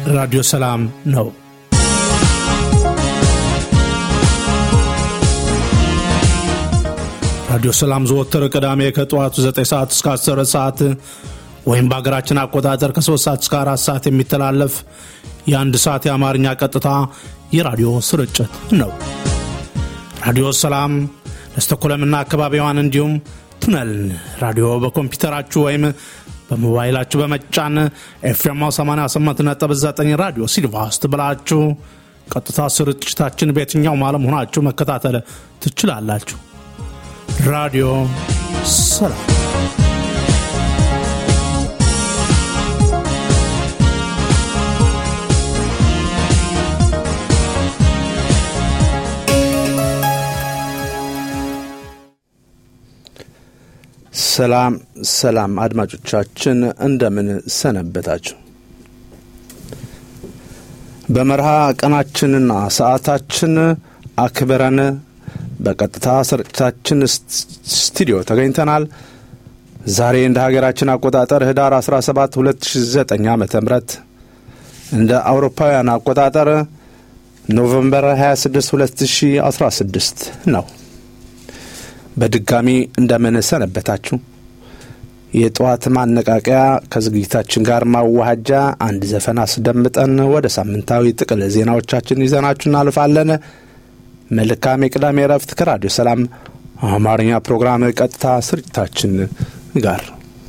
ራዲዮ ሰላም ነው። ራዲዮ ሰላም ዘወትር ቅዳሜ ከጠዋቱ 9 ሰዓት እስከ 10 ሰዓት ወይም በሀገራችን አቆጣጠር ከ3 ሰዓት እስከ 4 ሰዓት የሚተላለፍ የአንድ ሰዓት የአማርኛ ቀጥታ የራዲዮ ስርጭት ነው። ራዲዮ ሰላም ለስተኮለምና አካባቢዋን እንዲሁም ቱነልን ራዲዮ በኮምፒውተራችሁ ወይም በሞባይላችሁ በመጫን ኤፍኤም 88.9 ራዲዮ ሲልቫስት ብላችሁ ቀጥታ ስርጭታችን በየትኛውም ዓለም ሆናችሁ መከታተል ትችላላችሁ። ራዲዮ ሰላም ሰላም ሰላም አድማጮቻችን እንደምን ሰነበታችሁ። በመርሃ ቀናችንና ሰዓታችን አክብረን በቀጥታ ስርጭታችን ስቱዲዮ ተገኝተናል። ዛሬ እንደ ሀገራችን አቆጣጠር ህዳር 17 2009 ዓ ም እንደ አውሮፓውያን አቆጣጠር ኖቨምበር 26 2016 ነው። በድጋሚ እንደምን ሰነበታችሁ። የጠዋት ማነቃቂያ ከዝግጅታችን ጋር ማዋሃጃ አንድ ዘፈን አስደምጠን ወደ ሳምንታዊ ጥቅል ዜናዎቻችን ይዘናችሁ እናልፋለን። መልካም የቅዳሜ ረፍት ከራዲዮ ሰላም አማርኛ ፕሮግራም ቀጥታ ስርጭታችን ጋር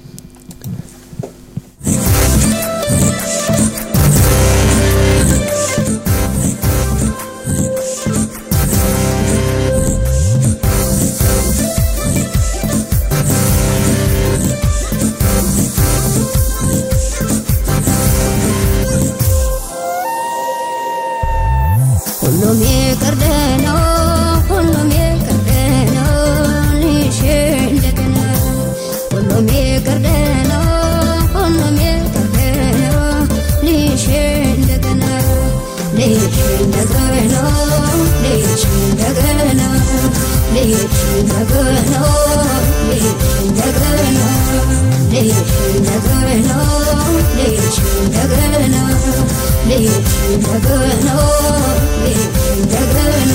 ሁሉም ይቅርደ ነው ሁሉም ይቅርደ ነው ልሽ እንደገና ሁሉም ይቅርደ ነው ሁሉም ይቅርደ ነው ልሽ እንደገና ልሽ እንደገና ልሽ እንደገና ልሽ እንደገና ልሽ እንደገና ልሽ እንደገና ልሽ እንደገና ልሽ እንደገና ልሽ እንደገና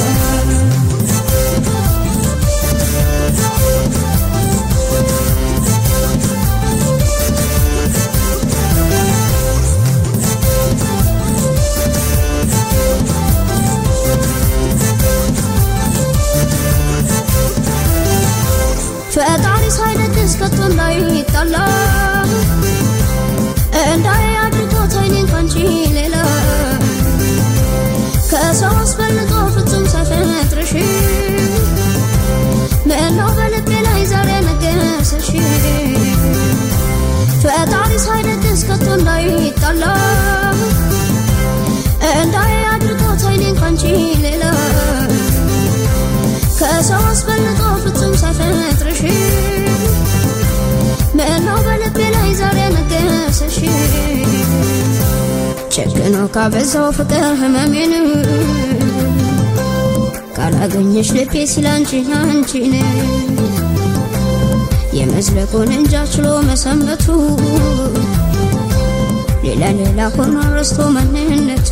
ፈጣሪ ሳይደግስ ከቶ እንዳይጣላ እንዳይ አድርጎት አይኔን ካንቺ ሌላ ከሰው አስፈልጦ ፍጹም ሳይፈጥርሽ ምነው በልቤ ላይ ዛሬ ነገሰሽ ፈጣሪ ሳይደግስ ከቶ እንዳይጣላ እንዳይ አድርጎት አይኔን ካንቺ ሌላ ከሰው አስፈልጦ ፍጹም ሳይፈጥርሽ ምነው በልቤ ላይ ዛሬ ነገሰሽ ጨክኖ ካበዛው ፍቅር ህመሜን ካላገኘሽ ልቤ ሲላንቺ አንቺን የመዝለቁን እንጃ ችሎ መሰንበቱ ሌላ ሌላ ሆኖ ረስቶ ማንነቱ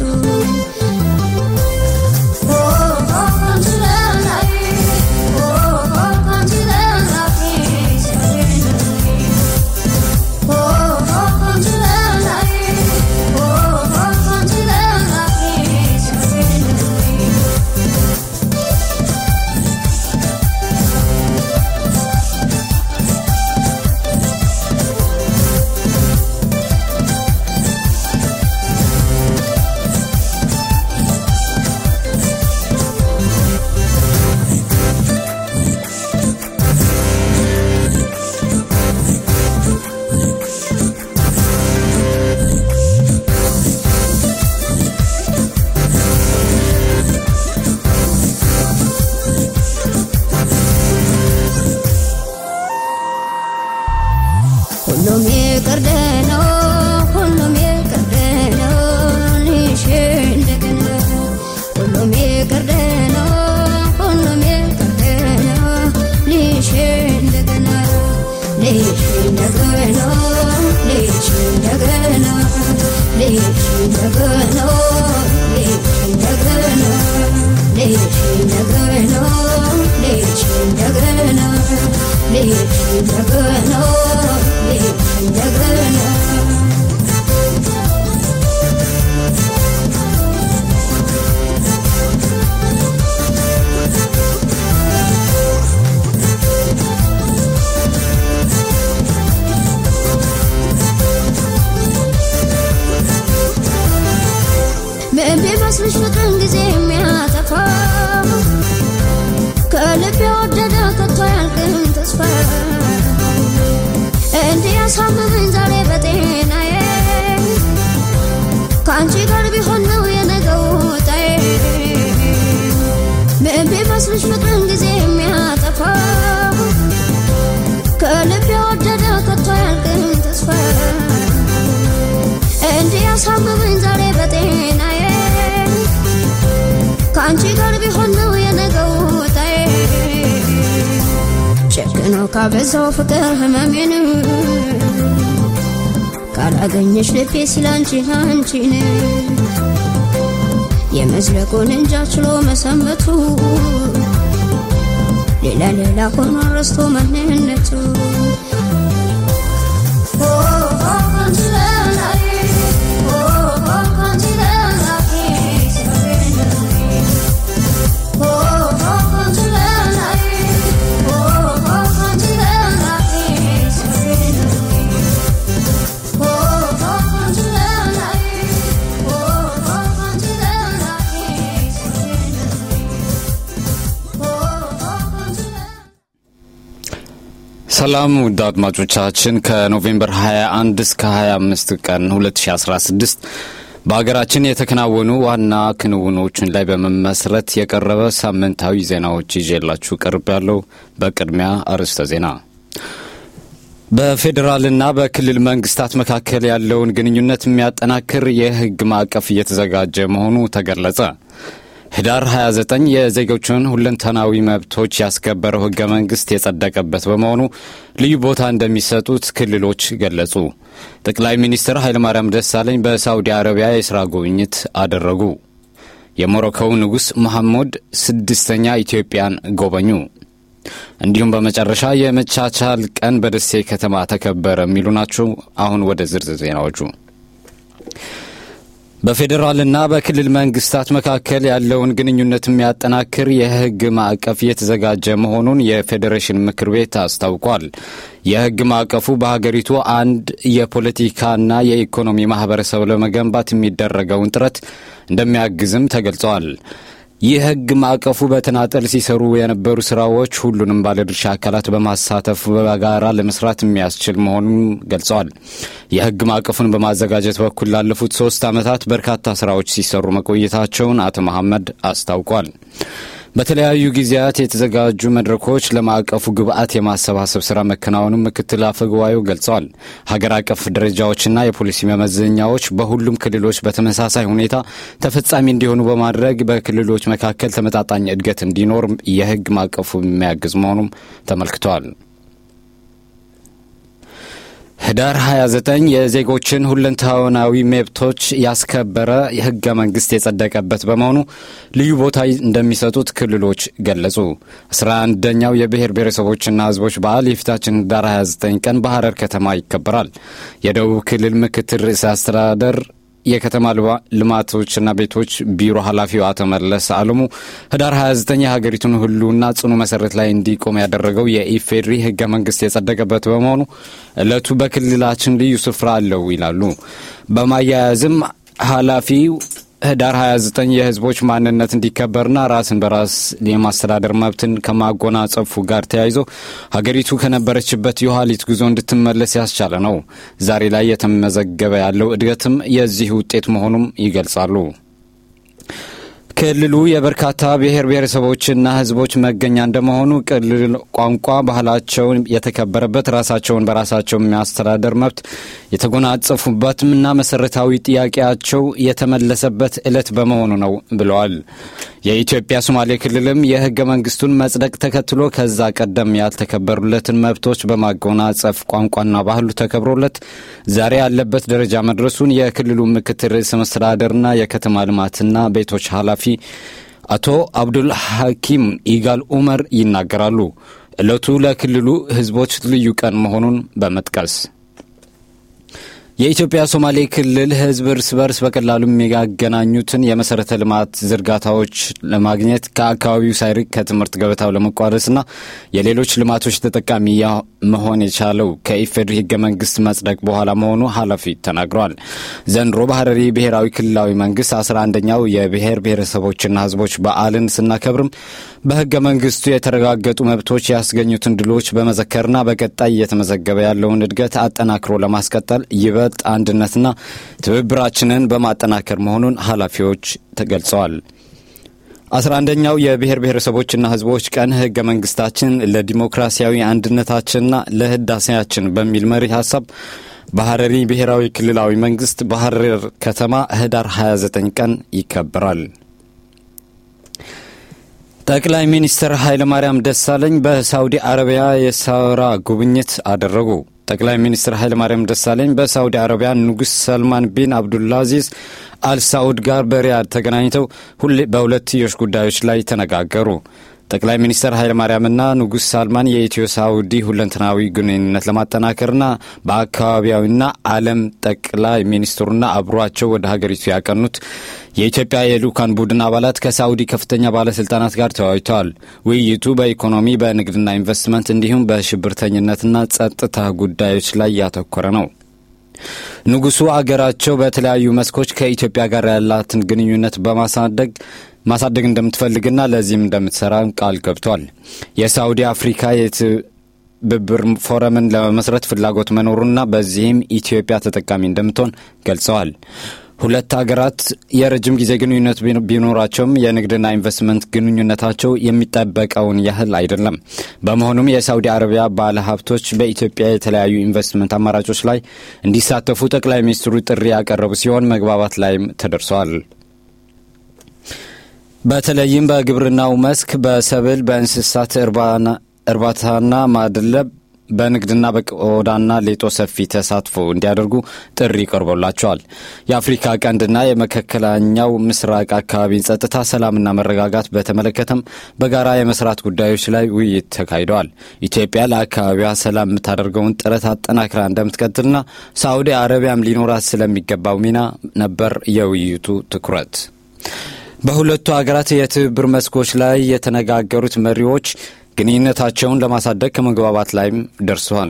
ቢመስልሽ ፍቅርን ጊዜ የሚያጠፋ ከልብ የወደደ ከቶ ያልቅም ተስፋ እንዲህ ያሳምመኝ ዛሬ በጤናዬ ከአንቺ ጋር ቢሆን ነው የነገው ጣዬ ምን ቢመስልሽ ፍቅርን ጊዜ የሚያጠፋ ከልብ የወደደ ከቶ ያልቅም ተስፋ እንዲህ ያሳምመኝ ዛሬ በጤናዬ ከአንቺ ጋር ቢሆን ነው የነገው ጣዬ ጨክነው ካበዛው ፍቅር ህመሜን ካላገኘሽ ልቤ ሲል አንቺን አንቺን የመዝለቁን እንጃ ችሎ መሰንበቱ ሌላ ሌላ ሆኖ ረስቶ ማንነቱ ሰላም ውድ አድማጮቻችን ከኖቬምበር 21 እስከ 25 ቀን 2016 በሀገራችን የተከናወኑ ዋና ክንውኖችን ላይ በመመስረት የቀረበ ሳምንታዊ ዜናዎች ይዤላችሁ ቀርብ ያለው በቅድሚያ አርዕስተ ዜና በፌዴራልና በክልል መንግስታት መካከል ያለውን ግንኙነት የሚያጠናክር የህግ ማዕቀፍ እየተዘጋጀ መሆኑ ተገለጸ። ህዳር 29 የዜጎችን ሁለንተናዊ መብቶች ያስከበረው ህገ መንግስት የጸደቀበት በመሆኑ ልዩ ቦታ እንደሚሰጡት ክልሎች ገለጹ። ጠቅላይ ሚኒስትር ኃይለማርያም ደሳለኝ በሳዑዲ አረቢያ የሥራ ጉብኝት አደረጉ። የሞሮኮው ንጉሥ መሐሙድ ስድስተኛ ኢትዮጵያን ጎበኙ። እንዲሁም በመጨረሻ የመቻቻል ቀን በደሴ ከተማ ተከበረ የሚሉ ናቸው። አሁን ወደ ዝርዝር ዜናዎቹ በፌዴራልና በክልል መንግስታት መካከል ያለውን ግንኙነት የሚያጠናክር የህግ ማዕቀፍ እየተዘጋጀ መሆኑን የፌዴሬሽን ምክር ቤት አስታውቋል። የህግ ማዕቀፉ በሀገሪቱ አንድ የፖለቲካና የኢኮኖሚ ማህበረሰብ ለመገንባት የሚደረገውን ጥረት እንደሚያግዝም ተገልጸዋል። ይህ ህግ ማዕቀፉ በተናጠል ሲሰሩ የነበሩ ስራዎች ሁሉንም ባለድርሻ አካላት በማሳተፍ በጋራ ለመስራት የሚያስችል መሆኑን ገልጸዋል። የህግ ማዕቀፉን በማዘጋጀት በኩል ላለፉት ሶስት ዓመታት በርካታ ስራዎች ሲሰሩ መቆየታቸውን አቶ መሐመድ አስታውቋል። በተለያዩ ጊዜያት የተዘጋጁ መድረኮች ለማዕቀፉ ግብአት የማሰባሰብ ስራ መከናወኑን ምክትል አፈ ጉባኤው ገልጸዋል። ሀገር አቀፍ ደረጃዎችና የፖሊሲ መመዘኛዎች በሁሉም ክልሎች በተመሳሳይ ሁኔታ ተፈጻሚ እንዲሆኑ በማድረግ በክልሎች መካከል ተመጣጣኝ እድገት እንዲኖር የህግ ማዕቀፉ የሚያግዝ መሆኑም ተመልክተዋል። ህዳር 29 የዜጎችን ሁለንተናዊ መብቶች ያስከበረ ህገ መንግስት የጸደቀበት በመሆኑ ልዩ ቦታ እንደሚሰጡት ክልሎች ገለጹ። አስራ አንደኛው የብሔር ብሔረሰቦችና ህዝቦች በዓል የፊታችን ህዳር 29 ቀን በሐረር ከተማ ይከበራል። የደቡብ ክልል ምክትል ርዕሰ አስተዳደር የከተማ ልማቶችና ቤቶች ቢሮ ኃላፊው አቶ መለስ አለሙ ህዳር 29 የሀገሪቱን ህልውና ጽኑ መሰረት ላይ እንዲቆም ያደረገው የኢፌድሪ ህገ መንግስት የጸደቀበት በመሆኑ ዕለቱ በክልላችን ልዩ ስፍራ አለው ይላሉ። በማያያዝም ኃላፊው ህዳር 29 የህዝቦች ማንነት እንዲከበርና ራስን በራስ የማስተዳደር መብትን ከማጎናጸፉ ጋር ተያይዞ ሀገሪቱ ከነበረችበት የኋሊት ጉዞ እንድትመለስ ያስቻለ ነው። ዛሬ ላይ የተመዘገበ ያለው እድገትም የዚህ ውጤት መሆኑም ይገልጻሉ። ክልሉ የበርካታ ብሔር ብሔረሰቦችና ህዝቦች መገኛ እንደመሆኑ ክልል ቋንቋ፣ ባህላቸውን የተከበረበት ራሳቸውን በራሳቸው የሚያስተዳደር መብት የተጎናጸፉበትም እና መሰረታዊ ጥያቄያቸው የተመለሰበት ዕለት በመሆኑ ነው ብለዋል። የኢትዮጵያ ሶማሌ ክልልም የህገ መንግስቱን መጽደቅ ተከትሎ ከዛ ቀደም ያልተከበሩለትን መብቶች በማጎናጸፍ ቋንቋና ባህሉ ተከብሮለት ዛሬ ያለበት ደረጃ መድረሱን የክልሉ ምክትል ርዕሰ መስተዳደርና የከተማ ልማትና ቤቶች ኃላፊ አቶ አብዱል ሐኪም ኢጋል ኡመር ይናገራሉ። ዕለቱ ለክልሉ ህዝቦች ልዩ ቀን መሆኑን በመጥቀስ የኢትዮጵያ ሶማሌ ክልል ሕዝብ እርስ በርስ በቀላሉ የሚያገናኙትን የመሰረተ ልማት ዝርጋታዎች ለማግኘት ከአካባቢው ሳይርቅ ከትምህርት ገበታው ለመቋረስና የሌሎች ልማቶች ተጠቃሚ መሆን የቻለው ከኢፌዴሪ ሕገ መንግስት መጽደቅ በኋላ መሆኑ ኃላፊ ተናግረዋል። ዘንድሮ በሀረሪ ብሔራዊ ክልላዊ መንግስት አስራ አንደኛው የብሔር ብሔረሰቦችና ሕዝቦች በዓልን ስናከብርም በሕገ መንግስቱ የተረጋገጡ መብቶች ያስገኙትን ድሎች በመዘከርና በቀጣይ እየተመዘገበ ያለውን እድገት አጠናክሮ ለማስቀጠል ይበልጥ አንድነትና ትብብራችንን በማጠናከር መሆኑን ኃላፊዎች ተገልጸዋል። አስራ አንደኛው የብሔር ብሔረሰቦችና ህዝቦች ቀን ህገ መንግስታችን ለዲሞክራሲያዊ አንድነታችንና ለህዳሴያችን በሚል መሪ ሀሳብ በሀረሪ ብሔራዊ ክልላዊ መንግስት በሀረር ከተማ ህዳር 29 ቀን ይከበራል። ጠቅላይ ሚኒስትር ኃይለማርያም ደሳለኝ በሳውዲ አረቢያ የስራ ጉብኝት አደረጉ። ጠቅላይ ሚኒስትር ኃይለማርያም ደሳለኝ በሳውዲ አረቢያ ንጉሥ ሰልማን ቢን አብዱልአዚዝ አልሳዑድ ጋር በሪያድ ተገናኝተው በሁለትዮሽ ጉዳዮች ላይ ተነጋገሩ። ጠቅላይ ሚኒስትር ኃይለማርያምና ንጉሥ ሳልማን የኢትዮ ሳውዲ ሁለንተናዊ ግንኙነት ለማጠናከርና በአካባቢያዊና ዓለም ጠቅላይ ሚኒስትሩና አብሯቸው ወደ ሀገሪቱ ያቀኑት የኢትዮጵያ የልኡካን ቡድን አባላት ከሳውዲ ከፍተኛ ባለሥልጣናት ጋር ተወያይተዋል። ውይይቱ በኢኮኖሚ በንግድና ኢንቨስትመንት እንዲሁም በሽብርተኝነትና ጸጥታ ጉዳዮች ላይ ያተኮረ ነው። ንጉሡ አገራቸው በተለያዩ መስኮች ከኢትዮጵያ ጋር ያላትን ግንኙነት በማሳደግ ማሳደግ እንደምትፈልግና ለዚህም እንደምትሰራ ቃል ገብቷል። የሳውዲ አፍሪካ የትብብር ፎረምን ለመመስረት ፍላጎት መኖሩና በዚህም ኢትዮጵያ ተጠቃሚ እንደምትሆን ገልጸዋል። ሁለት ሀገራት የረጅም ጊዜ ግንኙነት ቢኖራቸውም የንግድና ኢንቨስትመንት ግንኙነታቸው የሚጠበቀውን ያህል አይደለም። በመሆኑም የሳውዲ አረቢያ ባለ ሀብቶች በኢትዮጵያ የተለያዩ ኢንቨስትመንት አማራጮች ላይ እንዲሳተፉ ጠቅላይ ሚኒስትሩ ጥሪ ያቀረቡ ሲሆን መግባባት ላይም ተደርሰዋል። በተለይም በግብርናው መስክ በሰብል፣ በእንስሳት እርባታና ማድለብ በንግድና በቆዳና ሌጦ ሰፊ ተሳትፎ እንዲያደርጉ ጥሪ ቀርቦላቸዋል። የአፍሪካ ቀንድና የመካከለኛው ምስራቅ አካባቢን ጸጥታ፣ ሰላምና መረጋጋት በተመለከተም በጋራ የመስራት ጉዳዮች ላይ ውይይት ተካሂደዋል። ኢትዮጵያ ለአካባቢዋ ሰላም የምታደርገውን ጥረት አጠናክራ እንደምትቀጥልና ሳዑዲ አረቢያም ሊኖራት ስለሚገባው ሚና ነበር የውይይቱ ትኩረት። በሁለቱ ሀገራት የትብብር መስኮች ላይ የተነጋገሩት መሪዎች ግንኙነታቸውን ለማሳደግ ከመግባባት ላይም ደርሰዋል።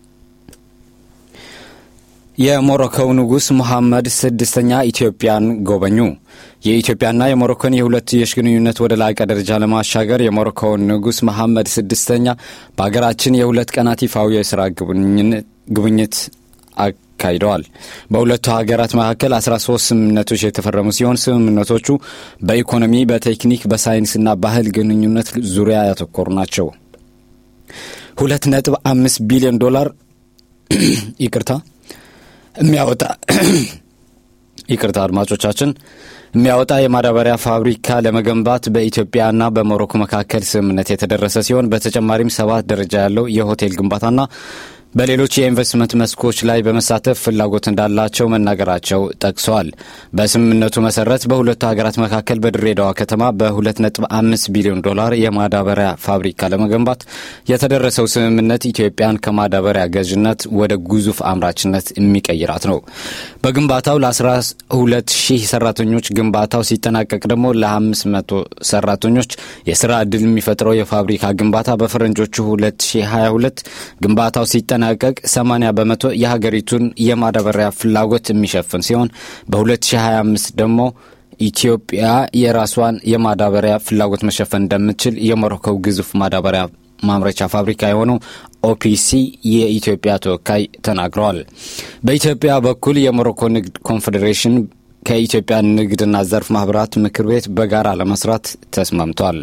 የሞሮኮው ንጉሥ መሐመድ ስድስተኛ ኢትዮጵያን ጎበኙ። የኢትዮጵያና የሞሮኮን የሁለትዮሽ ግንኙነት ወደ ላቀ ደረጃ ለማሻገር የሞሮኮውን ንጉሥ መሐመድ ስድስተኛ በሀገራችን የሁለት ቀናት ይፋዊ የሥራ ጉብኝት አካሂደዋል። በሁለቱ ሀገራት መካከል 13 ስምምነቶች የተፈረሙ ሲሆን ስምምነቶቹ በኢኮኖሚ፣ በቴክኒክ፣ በሳይንስና ባህል ግንኙነት ዙሪያ ያተኮሩ ናቸው። ሁለት ነጥብ አምስት ቢሊዮን ዶላር ይቅርታ የሚያወጣ ይቅርታ አድማጮቻችን የሚያወጣ የማዳበሪያ ፋብሪካ ለመገንባት በኢትዮጵያና በሞሮኮ መካከል ስምምነት የተደረሰ ሲሆን በተጨማሪም ሰባት ደረጃ ያለው የሆቴል ግንባታና በሌሎች የኢንቨስትመንት መስኮች ላይ በመሳተፍ ፍላጎት እንዳላቸው መናገራቸው ጠቅሰዋል። በስምምነቱ መሰረት በሁለቱ ሀገራት መካከል በድሬዳዋ ከተማ በ2.5 ቢሊዮን ዶላር የማዳበሪያ ፋብሪካ ለመገንባት የተደረሰው ስምምነት ኢትዮጵያን ከማዳበሪያ ገዥነት ወደ ግዙፍ አምራችነት የሚቀይራት ነው። በግንባታው ለ12 ሺህ ሰራተኞች፣ ግንባታው ሲጠናቀቅ ደግሞ ለ500 ሰራተኞች የስራ ዕድል የሚፈጥረው የፋብሪካ ግንባታ በፈረንጆቹ 2022 ግንባታው ሲጠናቀቅ 80 በመቶ የሀገሪቱን የማዳበሪያ ፍላጎት የሚሸፍን ሲሆን በ2025 ደግሞ ኢትዮጵያ የራሷን የማዳበሪያ ፍላጎት መሸፈን እንደምትችል የሞሮኮው ግዙፍ ማዳበሪያ ማምረቻ ፋብሪካ የሆነው ኦፒሲ የኢትዮጵያ ተወካይ ተናግረዋል። በኢትዮጵያ በኩል የሞሮኮ ንግድ ኮንፌዴሬሽን ከኢትዮጵያ ንግድና ዘርፍ ማህበራት ምክር ቤት በጋራ ለመስራት ተስማምቷል።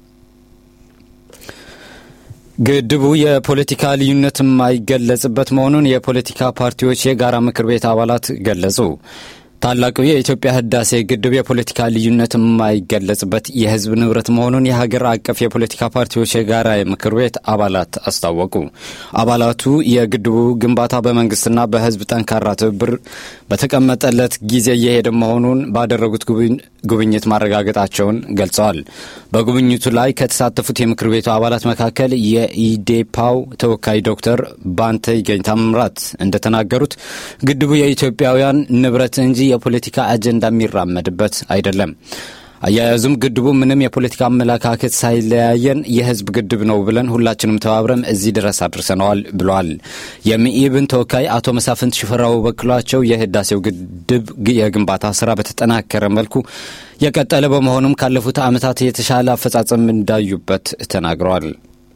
ግድቡ የፖለቲካ ልዩነት የማይገለጽበት መሆኑን የፖለቲካ ፓርቲዎች የጋራ ምክር ቤት አባላት ገለጹ። ታላቁ የኢትዮጵያ ህዳሴ ግድብ የፖለቲካ ልዩነት የማይገለጽበት የህዝብ ንብረት መሆኑን የሀገር አቀፍ የፖለቲካ ፓርቲዎች የጋራ ምክር ቤት አባላት አስታወቁ። አባላቱ የግድቡ ግንባታ በመንግስትና በህዝብ ጠንካራ ትብብር በተቀመጠለት ጊዜ እየሄደ መሆኑን ባደረጉት ጉብኝት ማረጋገጣቸውን ገልጸዋል። በጉብኝቱ ላይ ከተሳተፉት የምክር ቤቱ አባላት መካከል የኢዴፓው ተወካይ ዶክተር ባንተ ይገኝ ታምራት እንደተናገሩት ግድቡ የኢትዮጵያውያን ንብረት እንጂ የፖለቲካ አጀንዳ የሚራመድበት አይደለም። አያያዙም ግድቡ ምንም የፖለቲካ አመለካከት ሳይለያየን የህዝብ ግድብ ነው ብለን ሁላችንም ተባብረን እዚህ ድረስ አድርሰነዋል ብለዋል። የሚኢብን ተወካይ አቶ መሳፍንት ሽፈራው በበኩላቸው የህዳሴው ግድብ የግንባታ ስራ በተጠናከረ መልኩ የቀጠለ በመሆኑም ካለፉት ዓመታት የተሻለ አፈጻጸም እንዳዩበት ተናግረዋል።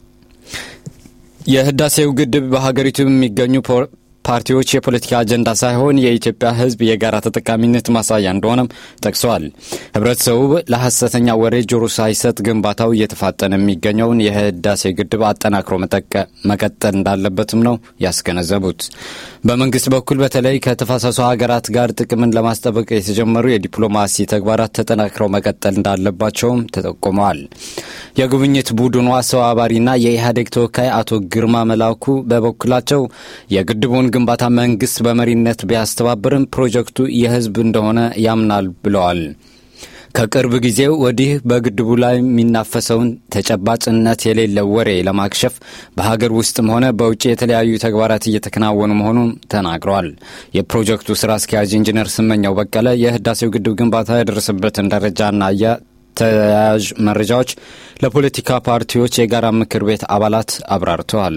የህዳሴው ግድብ በሀገሪቱ የሚገኙ ፓርቲዎች የፖለቲካ አጀንዳ ሳይሆን የኢትዮጵያ ህዝብ የጋራ ተጠቃሚነት ማሳያ እንደሆነም ጠቅሰዋል። ህብረተሰቡ ለሐሰተኛ ወሬ ጆሮ ሳይሰጥ ግንባታው እየተፋጠነ የሚገኘውን የህዳሴ ግድብ አጠናክሮ መቀጠል እንዳለበትም ነው ያስገነዘቡት። በመንግስት በኩል በተለይ ከተፋሰሱ ሀገራት ጋር ጥቅምን ለማስጠበቅ የተጀመሩ የዲፕሎማሲ ተግባራት ተጠናክረው መቀጠል እንዳለባቸውም ተጠቁመዋል። የጉብኝት ቡድኑ አስተባባሪና የኢህአዴግ ተወካይ አቶ ግርማ መላኩ በበኩላቸው የግድቡን ግንባታ መንግስት በመሪነት ቢያስተባብርም ፕሮጀክቱ የህዝብ እንደሆነ ያምናል ብለዋል። ከቅርብ ጊዜ ወዲህ በግድቡ ላይ የሚናፈሰውን ተጨባጭነት የሌለው ወሬ ለማክሸፍ በሀገር ውስጥም ሆነ በውጭ የተለያዩ ተግባራት እየተከናወኑ መሆኑን ተናግረዋል። የፕሮጀክቱ ስራ አስኪያጅ ኢንጂነር ስመኛው በቀለ የህዳሴው ግድብ ግንባታ የደረሰበትን ደረጃና ተያያዥ መረጃዎች ለፖለቲካ ፓርቲዎች የጋራ ምክር ቤት አባላት አብራርተዋል።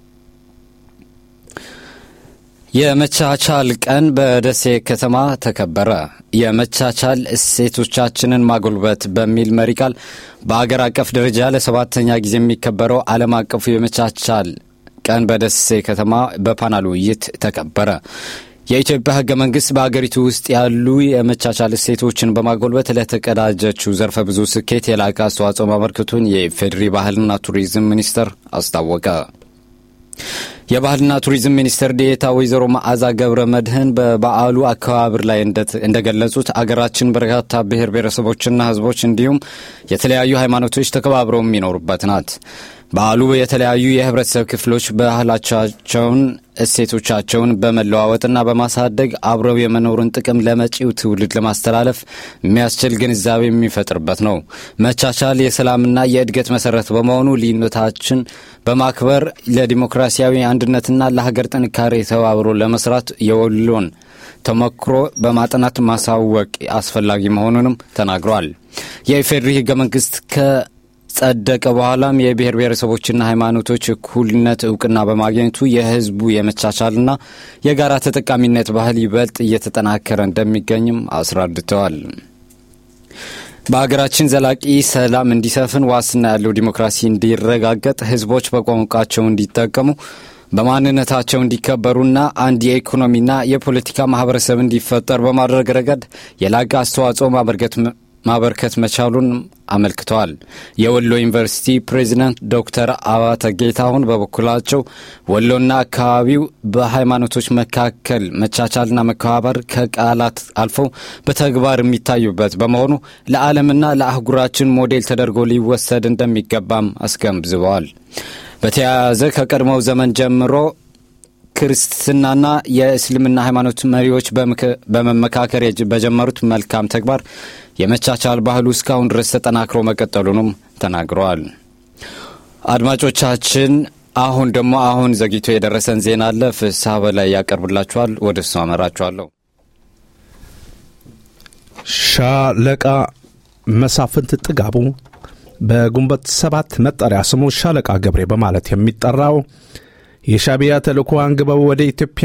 የመቻቻል ቀን በደሴ ከተማ ተከበረ። የመቻቻል እሴቶቻችንን ማጎልበት በሚል መሪ ቃል በአገር አቀፍ ደረጃ ለሰባተኛ ጊዜ የሚከበረው ዓለም አቀፉ የመቻቻል ቀን በደሴ ከተማ በፓናል ውይይት ተከበረ። የኢትዮጵያ ህገ መንግስት በአገሪቱ ውስጥ ያሉ የመቻቻል እሴቶችን በማጎልበት ለተቀዳጀችው ዘርፈ ብዙ ስኬት የላቀ አስተዋጽኦ ማበርከቱን የኢፌዴሪ ባህልና ቱሪዝም ሚኒስቴር አስታወቀ። የባህልና ቱሪዝም ሚኒስትር ዴኤታ ወይዘሮ መዓዛ ገብረ መድህን በበዓሉ አከባበር ላይ እንደገለጹት አገራችን በርካታ ብሔር ብሔረሰቦችና ህዝቦች እንዲሁም የተለያዩ ሃይማኖቶች ተከባብረው የሚኖሩበት ናት። በዓሉ የተለያዩ የህብረተሰብ ክፍሎች ባህላቸውን፣ እሴቶቻቸውን በመለዋወጥና በማሳደግ አብረው የመኖርን ጥቅም ለመጪው ትውልድ ለማስተላለፍ የሚያስችል ግንዛቤ የሚፈጥርበት ነው። መቻቻል የሰላምና የእድገት መሰረት በመሆኑ ልዩነታችን በማክበር ለዲሞክራሲያዊ አንድነትና ለሀገር ጥንካሬ ተባብሮ ለመስራት የወሎን ተሞክሮ በማጥናት ማሳወቅ አስፈላጊ መሆኑንም ተናግረዋል። የኢፌዴሪ ህገ መንግስት ጸደቀ በኋላም የብሔር ብሔረሰቦችና ሃይማኖቶች እኩልነት እውቅና በማግኘቱ የህዝቡ የመቻቻልና የጋራ ተጠቃሚነት ባህል ይበልጥ እየተጠናከረ እንደሚገኝም አስረድተዋል። በሀገራችን ዘላቂ ሰላም እንዲሰፍን ዋስትና ያለው ዲሞክራሲ እንዲረጋገጥ ህዝቦች በቋንቋቸው እንዲጠቀሙ በማንነታቸው እንዲከበሩና አንድ የኢኮኖሚና የፖለቲካ ማህበረሰብ እንዲፈጠር በማድረግ ረገድ የላቀ አስተዋጽኦ ማበርከት መቻሉን አመልክተዋል። የወሎ ዩኒቨርሲቲ ፕሬዚዳንት ዶክተር አባተ ጌታሁን በበኩላቸው ወሎና አካባቢው በሃይማኖቶች መካከል መቻቻልና መከባበር ከቃላት አልፈው በተግባር የሚታዩበት በመሆኑ ለዓለምና ለአህጉራችን ሞዴል ተደርጎ ሊወሰድ እንደሚገባም አስገንዝበዋል። በተያያዘ ከቀድሞው ዘመን ጀምሮ ክርስትናና የእስልምና ሃይማኖት መሪዎች በመመካከር በጀመሩት መልካም ተግባር የመቻቻል ባህሉ እስካሁን ድረስ ተጠናክሮ መቀጠሉንም ተናግረዋል። አድማጮቻችን፣ አሁን ደግሞ አሁን ዘግይቶ የደረሰን ዜና አለ። ፍስሐ በላይ ያቀርብላችኋል። ወደ እሱ አመራችኋለሁ። ሻለቃ መሳፍንት ጥጋቡ በግንቦት ሰባት መጠሪያ ስሙ ሻለቃ ገብሬ በማለት የሚጠራው የሻቢያ ተልእኮ አንግበው ወደ ኢትዮጵያ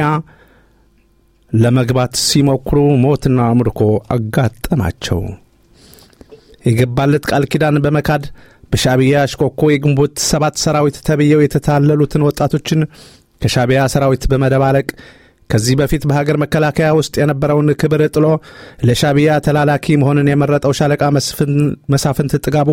ለመግባት ሲሞክሩ ሞትና ምርኮ አጋጠማቸው። የገባለት ቃል ኪዳን በመካድ በሻቢያ አሽኮኮ የግንቦት ሰባት ሰራዊት ተብየው የተታለሉትን ወጣቶችን ከሻቢያ ሰራዊት በመደባለቅ ከዚህ በፊት በሀገር መከላከያ ውስጥ የነበረውን ክብር ጥሎ ለሻቢያ ተላላኪ መሆንን የመረጠው ሻለቃ መሳፍንት ጥጋቡ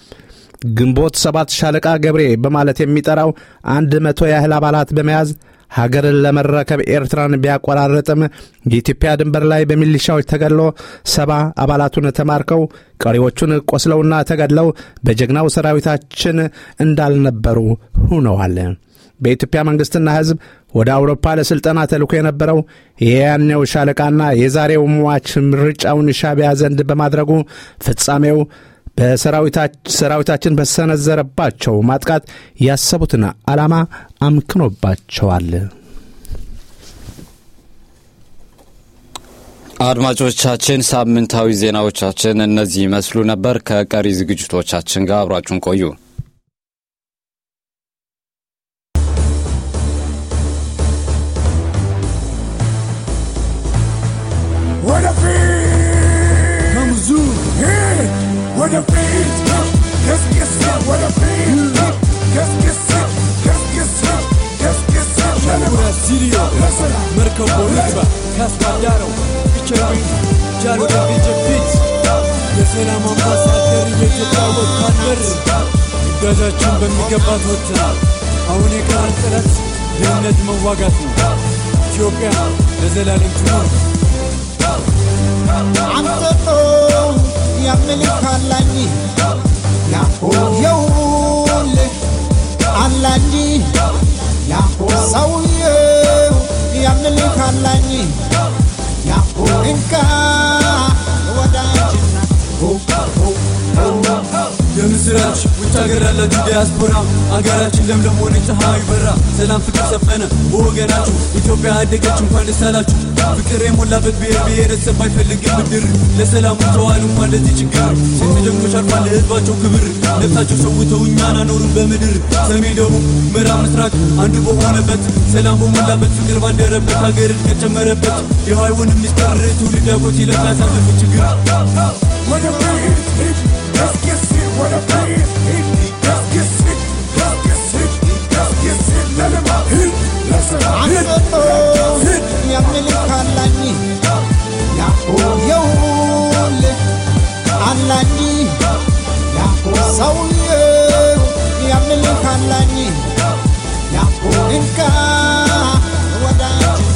ግንቦት ሰባት ሻለቃ ገብሬ በማለት የሚጠራው አንድ መቶ ያህል አባላት በመያዝ ሀገርን ለመረከብ ኤርትራን ቢያቆራረጥም የኢትዮጵያ ድንበር ላይ በሚሊሻዎች ተገድሎ ሰባ አባላቱን ተማርከው ቀሪዎቹን ቆስለውና ተገድለው በጀግናው ሰራዊታችን እንዳልነበሩ ሆነዋል። በኢትዮጵያ መንግሥትና ሕዝብ ወደ አውሮፓ ለሥልጠና ተልኮ የነበረው የያኔው ሻለቃና የዛሬው ሟች ምርጫውን ሻቢያ ዘንድ በማድረጉ ፍጻሜው በሰራዊታችን በሰነዘረባቸው ማጥቃት ያሰቡትን ዓላማ አምክኖባቸዋል። አድማጮቻችን፣ ሳምንታዊ ዜናዎቻችን እነዚህ ይመስሉ ነበር። ከቀሪ ዝግጅቶቻችን ጋር አብራችሁን ቆዩ። መርከቦ ንግባ ካስባዳረው ፒቸሪ ጃሎ ፊት የሰላም አምባሳደር የኢትዮጵያ ወታደር ግዳጃችን በሚገባ ተወጥተናል። አሁን የቀረን ጥረት ድህነት መዋጋት ነው። ኢትዮጵያ ለዘላለም ትኖር። አንተቶ ያምልክ አላኝ የውልህ አላኝ ሰውየው ያምልክ አላኝ እንካ ወዳጅና የምስራች ውጭ ሀገር ያላችሁ ዲያስፖራ አገራችን ለምለም ሆነ፣ ፀሐዩ በራ፣ ሰላም ፍቅር ሰፈነ በወገናችሁ። ኢትዮጵያ አደገች፣ እንኳን ደስ አላችሁ። ፍቅር የሞላበት ብሔር ብሔረሰብ አይፈልግም ብድር። ለሰላሙ ተዋል እንኳን ለዚህ ችግር። ስንት ጀግኖች አልፏል ለህዝባቸው ክብር። ነፍሳቸው ሰውተው እኛን አኖሩን በምድር። ሰሜን፣ ደቡብ፣ ምዕራብ፣ ምስራቅ አንዱ በሆነበት ሰላም በሞላበት ፍቅር ባደረበት ሀገር እድገት ጨመረበት። የሃይወን ሚስጥር ትውልድ አጎት ይለቃ ያሳለፉት ችግር አንተቶ ያምልክ አላኝ የውልህ አላኝ ሰውየው ያምልክ አላኝ እንካ ወዳጅና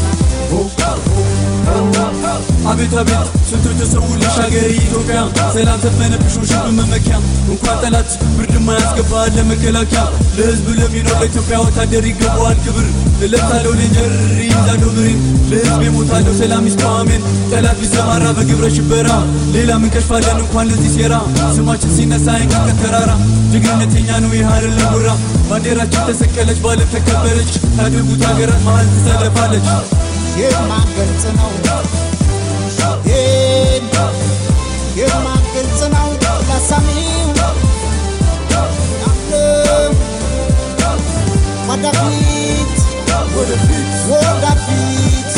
አቤት አቤት ስንቶች ተሰውልሽ ሀገር ኢትዮጵያ ሰላም ሰፈነብሽ ሽብ መመኪያ እንኳን ጠላት ብርድ ማያስገባ ለመከላከያ ለህዝብ ለሚኖር ለኢትዮጵያ ወታደር ይገባዋል ክብር እለታለው ሌንጀር ይዛለው ብሬን ለህዝብ የሞታለው ሰላም ይስተዋሜን ጠላት ቢሰማራ በግብረ ሽበራ ሌላ ምን ከሽፋለን እንኳን ለዚህ ሴራ ስማችን ሲነሳ አይንቀጥቀጥ ተራራ ጀግንነት የኛ ነው ይህ አይደለም ጉራ ባንዲራችን ተሰቀለች ባለም ተከበረች ካደጉት ሀገራት መሀል ትሰለፋለች የማገልጽ ነው የማገልጽ ነው ለሰሚው ያለው ወደፊት ወደፊት ወደፊት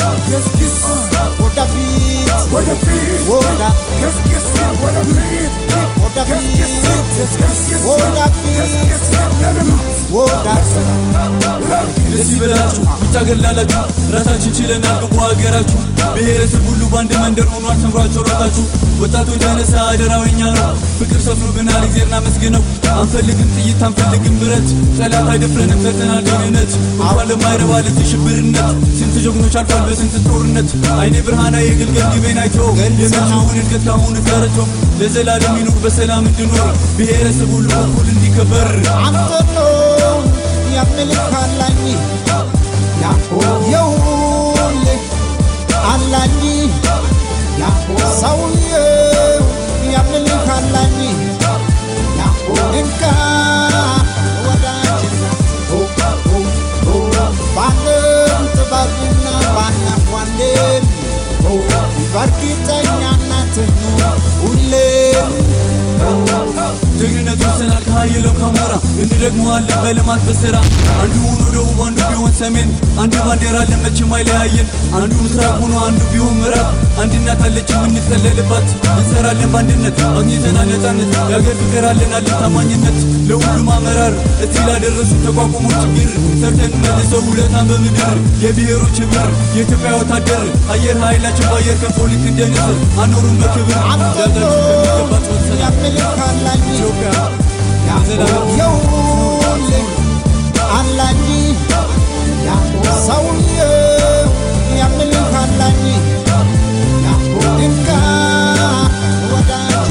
ደስ ይበላችሁ ውጭ ሀገር ላላችሁ ራሳችን ችለናል ግቡ ሀገራችሁ ብሔረሰብ ሁሉ በአንድ መንደር ሆኗል ተምሯቸው ሮጣችሁ ወጣቶች ተነሳ አደራዊኛ ነው ፍቅር ሰፍኖብናል እግዜርና መስግነው አንፈልግም ጥይት አንፈልግም ብረት ጠላት አይደፍረንም ሰርተናል ደህንነት እንኳን ለማይረባ ለዚህ ሽብርነት ስንት ጀግኖች አልፏል በስንት ጦርነት አይኔ ብርሃና የግልገል ግቤን አይቶ የመጪውን እድገት ካሁን ተረቶ ለዘላለም ይኑር በሰላም እንድኖር ብሔረሰብ ሁሉ እኩል እንዲከበር አንተቶ ያምልክ አላኝ የውልህ አላኝ ሰውየው ያምልክ አላኝ እንካ ወዳጅና ባለም ጥበብና ባናኳንዴን በእርግጠኛነት ሁሌም ጀግንነት ወሰናል ከሀየለው ከሞራ እንደግመዋለን በልማት በስራ አንዱ ሆኖ ደቡብ አንዱ ቢሆን ሰሜን አንድ ባንዲራ ለመቼም አይለያየን አንዱ ምስራቅ ሆኖ አንዱ ቢሆን ምዕራብ አንድ እናት አለች የምንጠለልባት እንሰራለን በአንድነት አግኝተናል ነፃነት የአገር ፍቅር አለን አለን ታማኝነት ለሁሉም አመራር እዚህ ላደረሱ ተቋቁሞ ችግር ሰርተን መልሰው ውለታን በምድር የብሔሮች ህብር የኢትዮጵያ ወታደር አየር ኃይላችን በአየር ከንፎ ልክ እንደ ንስር አኖሩን በክብር አንተቶ ዳዳችሁ በሚገባ ተወሰናል ያምልክ አላኝ ኢትዮጵያ ለዘላለም የውልህ አላኝ ሰውየው የምልህ አላኝ እንካ ወዳጅ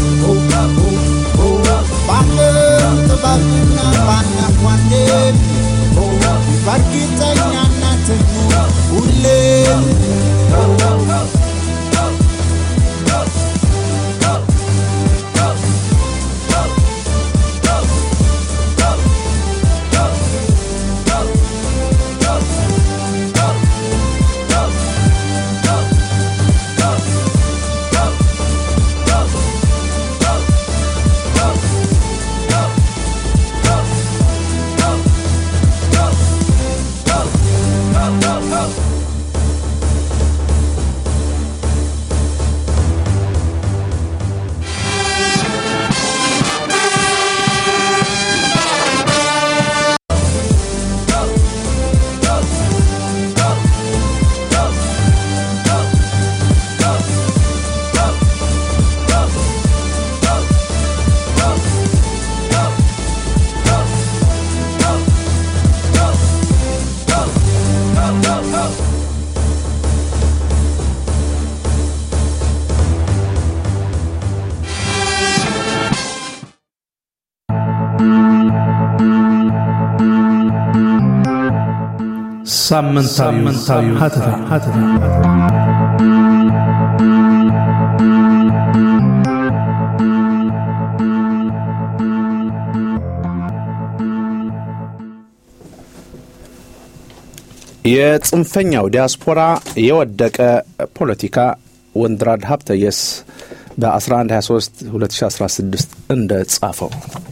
ባለው ጥበብና ባናኳንዴም በእርግጠኛነት ሁሌም ሳምንታዊ ሀተታ ሀተታ የጽንፈኛው ዲያስፖራ የወደቀ ፖለቲካ ወንድራድ ሀብተየስ በ1123 2016 እንደ ጻፈው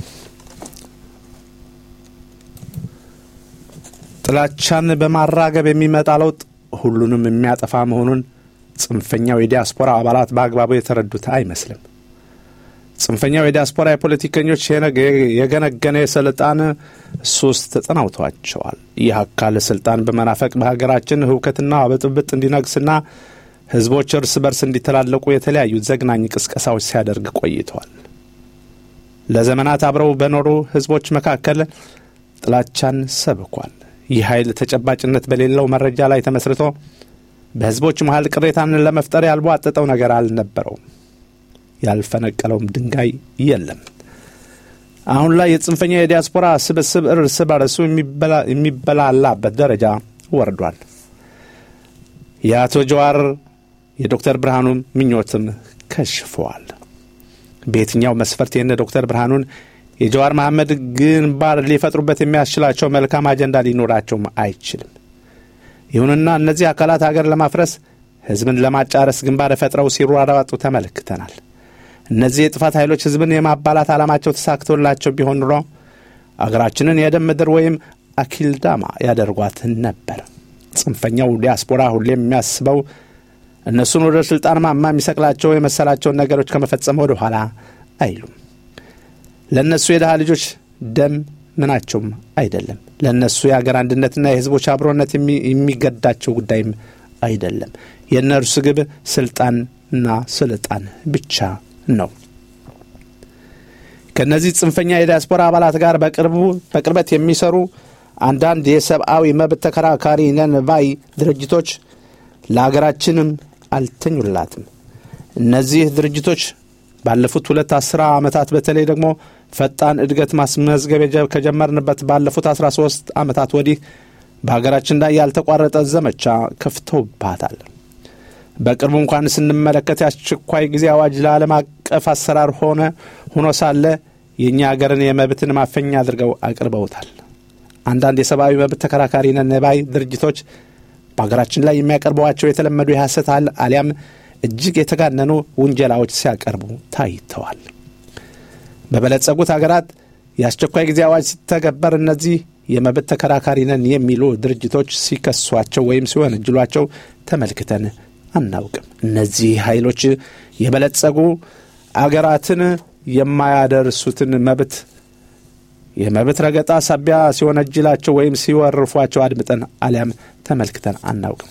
ጥላቻን በማራገብ የሚመጣ ለውጥ ሁሉንም የሚያጠፋ መሆኑን ጽንፈኛው የዲያስፖራ አባላት በአግባቡ የተረዱት አይመስልም። ጽንፈኛው የዲያስፖራ የፖለቲከኞች የገነገነ የስልጣን ሶስት ተጠናውቷቸዋል። ይህ አካል ስልጣን በመናፈቅ በሀገራችን ህውከትና ብጥብጥ እንዲነግስና ህዝቦች እርስ በርስ እንዲተላለቁ የተለያዩ ዘግናኝ ቅስቀሳዎች ሲያደርግ ቆይተዋል። ለዘመናት አብረው በኖሩ ህዝቦች መካከል ጥላቻን ሰብኳል። ይህ ኃይል ተጨባጭነት በሌለው መረጃ ላይ ተመስርቶ በህዝቦች መሀል ቅሬታን ለመፍጠር ያልቧጠጠው ነገር አልነበረውም። ያልፈነቀለውም ድንጋይ የለም። አሁን ላይ የጽንፈኛ የዲያስፖራ ስብስብ እርስ በርሱ የሚበላላበት ደረጃ ወርዷል። የአቶ ጀዋር የዶክተር ብርሃኑ ምኞትም ከሽፈዋል። በየትኛው መስፈርት የነ ዶክተር ብርሃኑን የጀዋር መሐመድ ግንባር ሊፈጥሩበት የሚያስችላቸው መልካም አጀንዳ ሊኖራቸውም አይችልም። ይሁንና እነዚህ አካላት ሀገር ለማፍረስ ህዝብን ለማጫረስ ግንባር ፈጥረው ሲሯሯጡ ተመልክተናል። እነዚህ የጥፋት ኃይሎች ህዝብን የማባላት ዓላማቸው ተሳክቶላቸው ቢሆን ኑሮ አገራችንን የደም ምድር ወይም አኪልዳማ ያደርጓት ነበር። ጽንፈኛው ዲያስፖራ ሁሌም የሚያስበው እነሱን ወደ ሥልጣን ማማ የሚሰቅላቸው የመሰላቸውን ነገሮች ከመፈጸም ወደ ኋላ አይሉም። ለእነሱ የድሃ ልጆች ደም ምናቸውም አይደለም። ለእነሱ የአገር አንድነትና የህዝቦች አብሮነት የሚገዳቸው ጉዳይም አይደለም። የእነርሱ ግብ ስልጣንና ስልጣን ብቻ ነው። ከእነዚህ ጽንፈኛ የዲያስፖራ አባላት ጋር በቅርቡ በቅርበት የሚሰሩ አንዳንድ የሰብአዊ መብት ተከራካሪ ነን ባይ ድርጅቶች ለአገራችንም አልተኙላትም። እነዚህ ድርጅቶች ባለፉት ሁለት አስራ ዓመታት በተለይ ደግሞ ፈጣን እድገት ማስመዝገብ ከጀመርንበት ባለፉት 13 ዓመታት ወዲህ በሀገራችን ላይ ያልተቋረጠ ዘመቻ ከፍተውባታል። በቅርቡ እንኳን ስንመለከት የአስቸኳይ ጊዜ አዋጅ ለዓለም አቀፍ አሰራር ሆነ ሆኖ ሳለ የእኛ ሀገርን የመብትን ማፈኛ አድርገው አቅርበውታል። አንዳንድ የሰብአዊ መብት ተከራካሪ ነን ባይ ድርጅቶች በሀገራችን ላይ የሚያቀርቧቸው የተለመዱ የሐሰት አሊያም እጅግ የተጋነኑ ውንጀላዎች ሲያቀርቡ ታይተዋል። በበለጸጉት ሀገራት የአስቸኳይ ጊዜ አዋጅ ሲተገበር እነዚህ የመብት ተከራካሪ ነን የሚሉ ድርጅቶች ሲከሷቸው ወይም ሲወነጅሏቸው ተመልክተን አናውቅም። እነዚህ ኃይሎች የበለጸጉ አገራትን የማያደርሱትን መብት የመብት ረገጣ ሳቢያ ሲወነጅላቸው ወይም ሲወርፏቸው አድምጠን አሊያም ተመልክተን አናውቅም።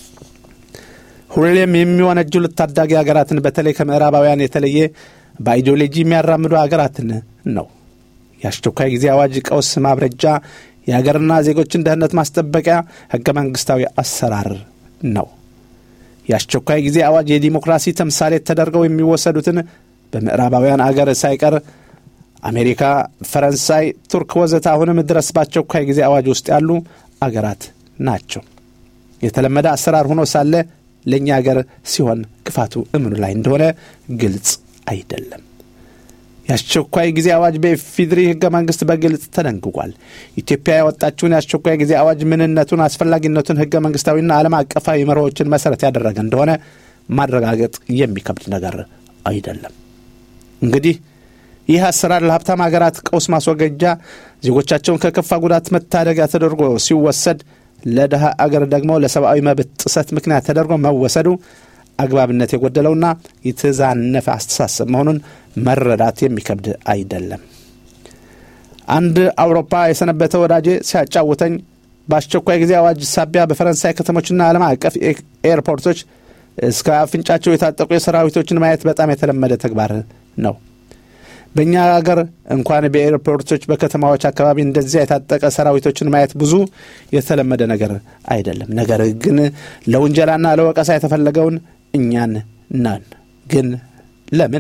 ሁሌም የሚወነጅሉት ታዳጊ ሀገራትን በተለይ ከምዕራባውያን የተለየ በአይዲዮሎጂ የሚያራምዱ ሀገራትን ነው። የአስቸኳይ ጊዜ አዋጅ ቀውስ ማብረጃ የሀገርና ዜጎችን ደህንነት ማስጠበቂያ ህገ መንግስታዊ አሰራር ነው። የአስቸኳይ ጊዜ አዋጅ የዲሞክራሲ ተምሳሌት ተደርገው የሚወሰዱትን በምዕራባውያን አገር ሳይቀር አሜሪካ፣ ፈረንሳይ፣ ቱርክ ወዘተ አሁንም ድረስ በአስቸኳይ ጊዜ አዋጅ ውስጥ ያሉ አገራት ናቸው። የተለመደ አሰራር ሆኖ ሳለ ለእኛ አገር ሲሆን ክፋቱ እምኑ ላይ እንደሆነ ግልጽ አይደለም። የአስቸኳይ ጊዜ አዋጅ በኢፌዴሪ ህገ መንግስት በግልጽ ተደንግጓል። ኢትዮጵያ ያወጣችውን የአስቸኳይ ጊዜ አዋጅ ምንነቱን፣ አስፈላጊነቱን ህገ መንግስታዊና ዓለም አቀፋዊ መርሆችን መሰረት ያደረገ እንደሆነ ማረጋገጥ የሚከብድ ነገር አይደለም። እንግዲህ ይህ አሰራር ለሀብታም ሀገራት ቀውስ ማስወገጃ፣ ዜጎቻቸውን ከከፋ ጉዳት መታደጊያ ተደርጎ ሲወሰድ፣ ለድሃ አገር ደግሞ ለሰብአዊ መብት ጥሰት ምክንያት ተደርጎ መወሰዱ አግባብነት የጎደለውና የተዛነፈ አስተሳሰብ መሆኑን መረዳት የሚከብድ አይደለም። አንድ አውሮፓ የሰነበተ ወዳጄ ሲያጫውተኝ በአስቸኳይ ጊዜ አዋጅ ሳቢያ በፈረንሳይ ከተሞችና ዓለም አቀፍ ኤርፖርቶች እስከ አፍንጫቸው የታጠቁ የሰራዊቶችን ማየት በጣም የተለመደ ተግባር ነው። በእኛ ሀገር እንኳን በኤርፖርቶች በከተማዎች አካባቢ እንደዚያ የታጠቀ ሰራዊቶችን ማየት ብዙ የተለመደ ነገር አይደለም። ነገር ግን ለውንጀላና ለወቀሳ የተፈለገውን እኛን ነን። ግን ለምን?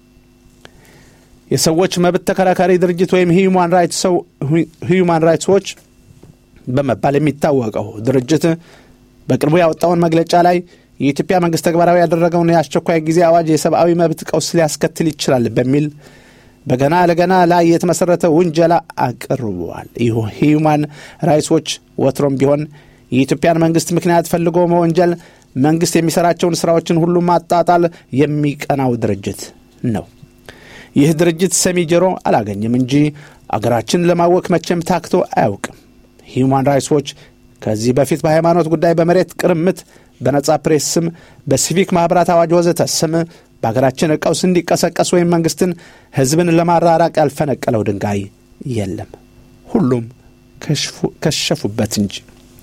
የሰዎች መብት ተከራካሪ ድርጅት ወይም ሂዩማን ራይትስ ዎች በመባል የሚታወቀው ድርጅት በቅርቡ ያወጣውን መግለጫ ላይ የኢትዮጵያ መንግስት ተግባራዊ ያደረገውን የአስቸኳይ ጊዜ አዋጅ የሰብአዊ መብት ቀውስ ሊያስከትል ይችላል በሚል በገና ለገና ላይ የተመሠረተ ውንጀላ አቅርበዋል። ሂዩማን ራይትስ ዎች ወትሮም ቢሆን የኢትዮጵያን መንግስት ምክንያት ፈልጎ መወንጀል፣ መንግስት የሚሰራቸውን ስራዎችን ሁሉ ማጣጣል የሚቀናው ድርጅት ነው። ይህ ድርጅት ሰሚ ጆሮ አላገኝም እንጂ አገራችን ለማወክ መቼም ታክቶ አያውቅም። ሂዩማን ራይትስ ዎች ከዚህ በፊት በሃይማኖት ጉዳይ፣ በመሬት ቅርምት፣ በነጻ ፕሬስ ስም፣ በሲቪክ ማኅበራት አዋጅ ወዘተ ስም በሀገራችን ቀውስ እንዲቀሰቀስ ወይም መንግስትን ህዝብን ለማራራቅ ያልፈነቀለው ድንጋይ የለም። ሁሉም ከሸፉበት እንጂ።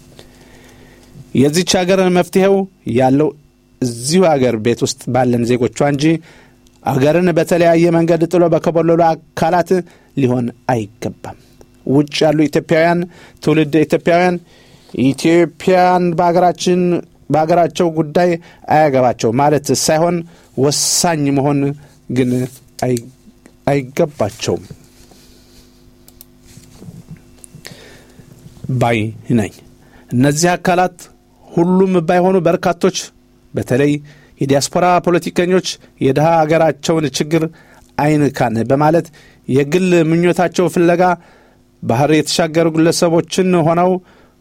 የዚች ሀገር መፍትሄው ያለው እዚሁ አገር ቤት ውስጥ ባለን ዜጎቿ እንጂ አገርን በተለያየ መንገድ ጥሎ በከበለሉ አካላት ሊሆን አይገባም። ውጭ ያሉ ኢትዮጵያውያን ትውልድ ኢትዮጵያውያን ኢትዮጵያን በሀገራችን በሀገራቸው ጉዳይ አያገባቸው ማለት ሳይሆን ወሳኝ መሆን ግን አይገባቸውም ባይ ነኝ። እነዚህ አካላት ሁሉም ባይሆኑ በርካቶች በተለይ የዲያስፖራ ፖለቲከኞች የድሃ አገራቸውን ችግር አይንካን በማለት የግል ምኞታቸው ፍለጋ ባህር የተሻገሩ ግለሰቦችን ሆነው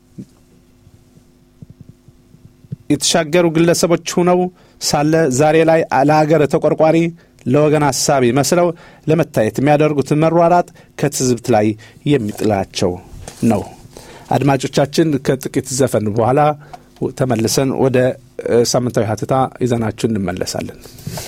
የተሻገሩ ግለሰቦች ሁነው ሳለ ዛሬ ላይ ለሀገር ተቆርቋሪ ለወገን ሀሳቢ መስለው ለመታየት የሚያደርጉት መሯራጥ ከትዝብት ላይ የሚጥላቸው ነው። አድማጮቻችን ከጥቂት ዘፈን በኋላ ተመልሰን ወደ ሳምንታዊ ሀተታ ይዘናችሁ እንመለሳለን።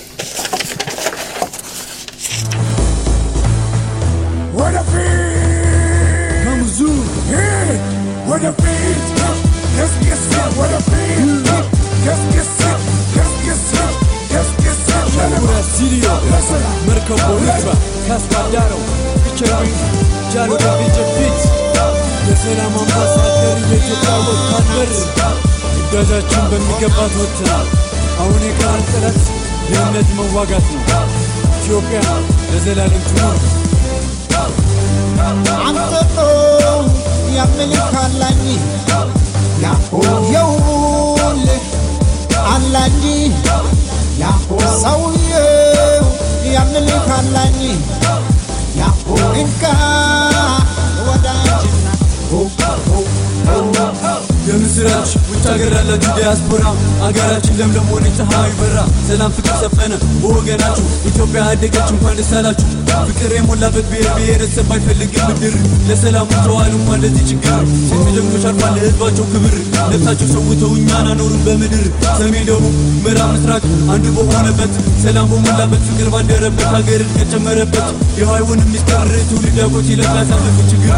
መርከቦ ንግባ ካስባዳረው ፊቸሪንግ ጃሎ ፊት የሰላም አምባሳደር የኢትዮጵያ ወታደር ግዳጃችን በሚገባ ተወጥተናል። አሁን የቀረን ጥረት ድህነት መዋጋት ነው። ኢትዮጵያ ለዘላለም ትኖር። አንተጦ የምልህ አላኝ የውልህ አላኝ ሰውየው የምልህ አላኝ እንካ ወዳጅና የምስራች ውጭ ሀገር ያላችሁ ዲያስፖራ አገራችን ለምለም ሆነ ፀሐይ በራ ሰላም ፍቅር ሰፈነ በወገናችሁ ኢትዮጵያ አደገች እንኳን ደስ አላችሁ ፍቅር የሞላበት ብሔር ብሔረሰብ አይፈልግም ምድር ለሰላሙ ተዋል እንኳን ለዚህ ችግር ሴት ጀግኖች አልፏል ለህዝባቸው ክብር ነፍሳቸው ሰውተው እኛን አኖሩን በምድር ሰሜን ደቡብ ምዕራብ ምስራቅ አንድ በሆነበት ሰላም በሞላበት ፍቅር ባደረበት ሀገር ከጨመረበት የሃይውን ሚስጥር ትውልድ አጎት ይለቃ ያሳለፉ ችግር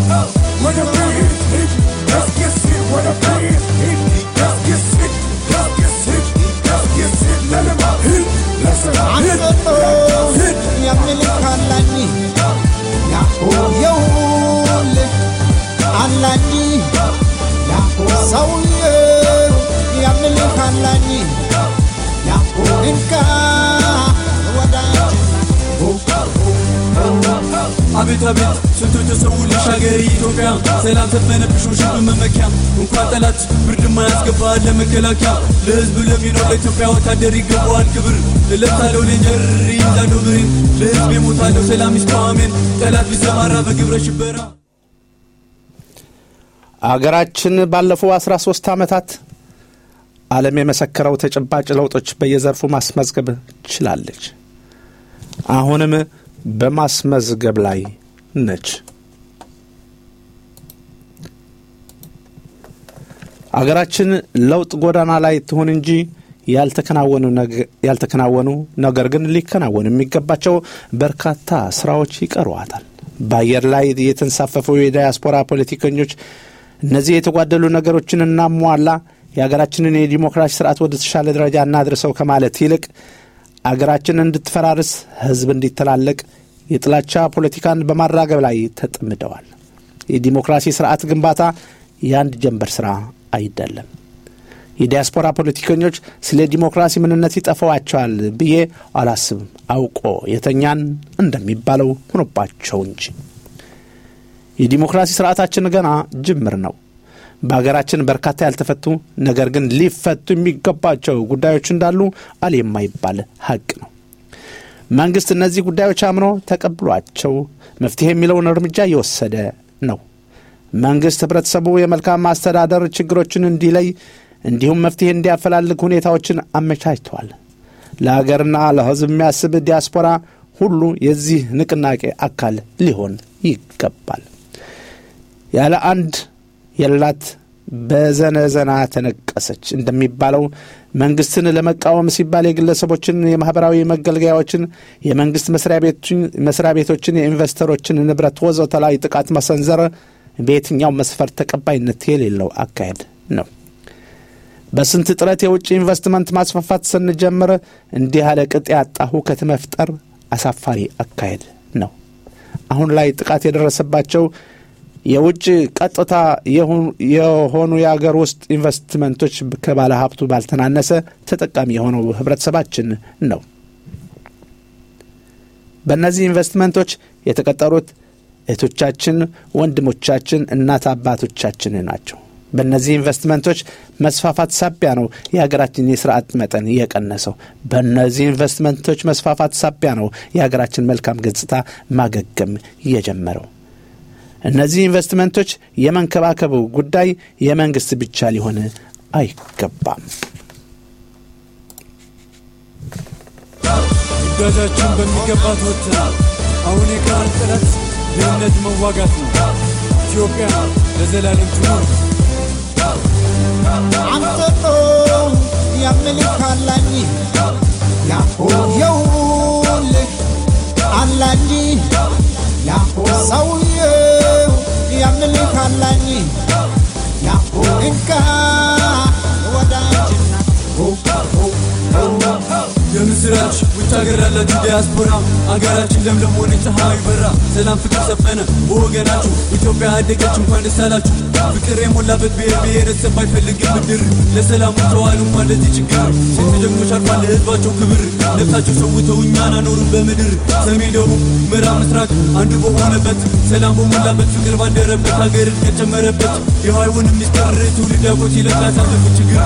አንተጦ የምልህ አላኝ የውልህ ሰውዬው ያምልካላኝ እንካ ወዳጅ አቤት አቤት ስንቶች ተሰውልሽ ሀገሬ ኢትዮጵያ ሰላም ሰፈነብሽ ሽብ መመኪያ እንኳን ጠላት ብርድ ማያስገባ ለመከላከያ ለህዝብ ለሚኖር ለኢትዮጵያ ወታደር ይገባዋል ክብር እለታለው ሌንጀር ይዛለው ብሬን ለህዝብ የሞታለው ሰላም ይስተዋሜን ጠላት ቢሰማራ በግብረ ሽበራ አገራችን ባለፉ 13 ዓመታት ዓለም የመሰከረው ተጨባጭ ለውጦች በየዘርፉ ማስመዝገብ ችላለች። አሁንም በማስመዝገብ ላይ ነች። አገራችን ለውጥ ጎዳና ላይ ትሁን እንጂ ያልተከናወኑ ነገ- ያልተከናወኑ ነገር ግን ሊከናወኑ የሚገባቸው በርካታ ስራዎች ይቀሯታል። በአየር ላይ የተንሳፈፉ የዳያስፖራ ፖለቲከኞች እነዚህ የተጓደሉ ነገሮችን እናሟላ፣ የሀገራችንን የዲሞክራሲ ስርዓት ወደ ተሻለ ደረጃ እናድርሰው ከማለት ይልቅ አገራችን እንድትፈራርስ፣ ህዝብ እንዲተላለቅ የጥላቻ ፖለቲካን በማራገብ ላይ ተጠምደዋል። የዲሞክራሲ ስርዓት ግንባታ የአንድ ጀንበር ስራ አይደለም። የዲያስፖራ ፖለቲከኞች ስለ ዲሞክራሲ ምንነት ይጠፋዋቸዋል ብዬ አላስብም። አውቆ የተኛን እንደሚባለው ሆኖባቸው እንጂ የዲሞክራሲ ስርዓታችን ገና ጅምር ነው። በሀገራችን በርካታ ያልተፈቱ ነገር ግን ሊፈቱ የሚገባቸው ጉዳዮች እንዳሉ አል የማይባል ሀቅ ነው። መንግስት እነዚህ ጉዳዮች አምኖ ተቀብሏቸው መፍትሄ የሚለውን እርምጃ እየወሰደ ነው። መንግስት ህብረተሰቡ የመልካም ማስተዳደር ችግሮችን እንዲለይ እንዲሁም መፍትሄ እንዲያፈላልግ ሁኔታዎችን አመቻችቷል። ለሀገርና ለህዝብ የሚያስብ ዲያስፖራ ሁሉ የዚህ ንቅናቄ አካል ሊሆን ይገባል። ያለ አንድ የላት በዘነዘና ተነቀሰች እንደሚባለው መንግስትን ለመቃወም ሲባል የግለሰቦችን የማህበራዊ መገልገያዎችን፣ የመንግስት መስሪያ ቤቶችን፣ የኢንቨስተሮችን ንብረት ወዘተ ላይ ጥቃት መሰንዘር በየትኛው መስፈርት ተቀባይነት የሌለው አካሄድ ነው። በስንት ጥረት የውጭ ኢንቨስትመንት ማስፋፋት ስንጀምር እንዲህ ያለ ቅጥ ያጣ ሁከት መፍጠር አሳፋሪ አካሄድ ነው። አሁን ላይ ጥቃት የደረሰባቸው የውጭ ቀጥታ የሆኑ የአገር ውስጥ ኢንቨስትመንቶች ከባለ ሀብቱ ባልተናነሰ ተጠቃሚ የሆነው ህብረተሰባችን ነው። በእነዚህ ኢንቨስትመንቶች የተቀጠሩት እህቶቻችን፣ ወንድሞቻችን፣ እናት አባቶቻችን ናቸው። በእነዚህ ኢንቨስትመንቶች መስፋፋት ሳቢያ ነው የሀገራችን የስራ አጥ መጠን የቀነሰው። በእነዚህ ኢንቨስትመንቶች መስፋፋት ሳቢያ ነው የሀገራችን መልካም ገጽታ ማገገም የጀመረው። እነዚህ ኢንቨስትመንቶች የመንከባከቡ ጉዳይ የመንግስት ብቻ ሊሆን አይገባም። ግዳጃችን በሚገባ ተወጥተናል። አሁን የቀረን ጥረት ድህነት መዋጋት ነው። ኢትዮጵያ ለዘላለም ትኑር። አንተጦ ያምልካላኝ የውልህ አላኝ ሰውዬው ያምልካላኝ እንካ ወዳጅና የምስራች ውጭ ሀገር ላላችሁ ዲያስፖራ አገራችን ለምለም ሆነ ፀሐዩ በራ ሰላም ፍቅር ሰፈነ በወገናችሁ ኢትዮጵያ አደገች እንኳን ደስ አላችሁ ፍቅር የሞላበት ብሔር ብሔረሰብ አይፈልግም ምድር ለሰላሙ ተዋሉ እንኳን ለዚህ ችግር ስንት ጀግኖች አልፏል ለህዝባቸው ክብር ነፍሳቸው ሰውተው እኛን አኖሩን በምድር ሰሜን ደቡብ ምዕራብ ምስራቅ አንዱ በሆነበት ሰላም በሞላበት ፍቅር ባደረበት ሀገር እድገት ጨመረበት የሃይውን ሚስጥር ትውልድ ያውቆት ይለቅ ያሳለፉት ችግር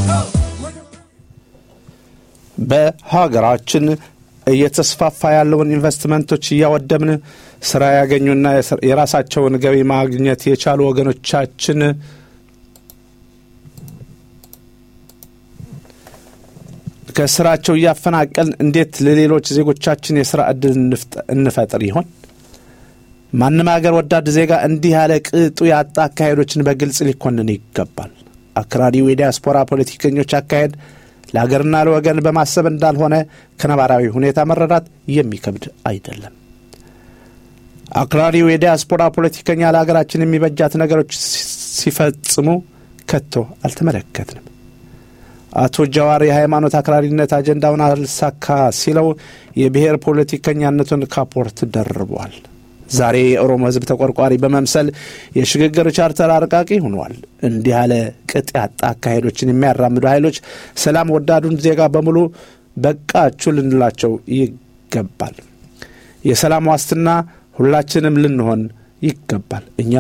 በሀገራችን እየተስፋፋ ያለውን ኢንቨስትመንቶች እያወደምን ስራ ያገኙና የራሳቸውን ገቢ ማግኘት የቻሉ ወገኖቻችን ከስራቸው እያፈናቀልን እንዴት ለሌሎች ዜጎቻችን የስራ ዕድል እንፈጥር ይሆን? ማንም ሀገር ወዳድ ዜጋ እንዲህ ያለ ቅጡ ያጣ አካሄዶችን በግልጽ ሊኮንን ይገባል። አክራሪው የዲያስፖራ ፖለቲከኞች አካሄድ ለሀገርና ለወገን በማሰብ እንዳልሆነ ከነባራዊ ሁኔታ መረዳት የሚከብድ አይደለም። አክራሪው የዲያስፖራ ፖለቲከኛ ለሀገራችን የሚበጃት ነገሮች ሲፈጽሙ ከቶ አልተመለከትንም። አቶ ጀዋር የሃይማኖት አክራሪነት አጀንዳውን አልሳካ ሲለው የብሔር ፖለቲከኛነቱን ካፖርት ደርቧል። ዛሬ የኦሮሞ ሕዝብ ተቆርቋሪ በመምሰል የሽግግር ቻርተር አርቃቂ ሆኗል። እንዲህ ያለ ቅጥ ያጣ አካሄዶችን የሚያራምዱ ኃይሎች ሰላም ወዳዱን ዜጋ በሙሉ በቃችሁ ልንላቸው ይገባል። የሰላም ዋስትና ሁላችንም ልንሆን ይገባል። እኛ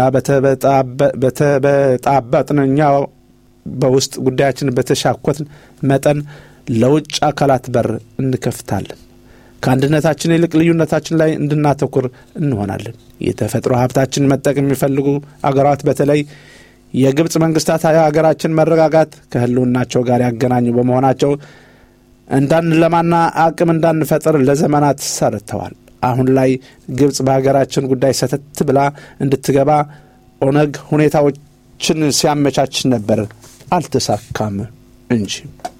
በተበጣበጥን እኛ በውስጥ ጉዳያችን በተሻኮትን መጠን ለውጭ አካላት በር እንከፍታለን። ከአንድነታችን ይልቅ ልዩነታችን ላይ እንድናተኩር እንሆናለን። የተፈጥሮ ሀብታችን መጠቀም የሚፈልጉ አገራት በተለይ የግብፅ መንግስታት የሀገራችን መረጋጋት ከህልውናቸው ጋር ያገናኙ በመሆናቸው እንዳንለማና አቅም እንዳንፈጥር ለዘመናት ሰርተዋል። አሁን ላይ ግብፅ በሀገራችን ጉዳይ ሰተት ብላ እንድትገባ ኦነግ ሁኔታዎችን ሲያመቻች ነበር። አልተሳካም እንጂ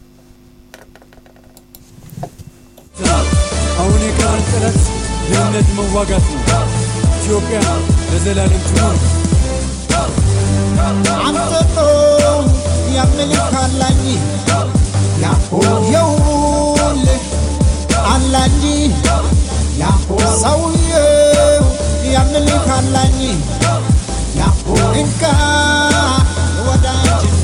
አሁን የቀረን ጥረት ድህነት መዋጋት ነው። ኢትዮጵያ ለዘላለም ትኖር። አንጠጦ ያምልክ አላኝ የውልህ አላኝ ሰውየው ያምልክ አላኝ እንካ ወዳጅና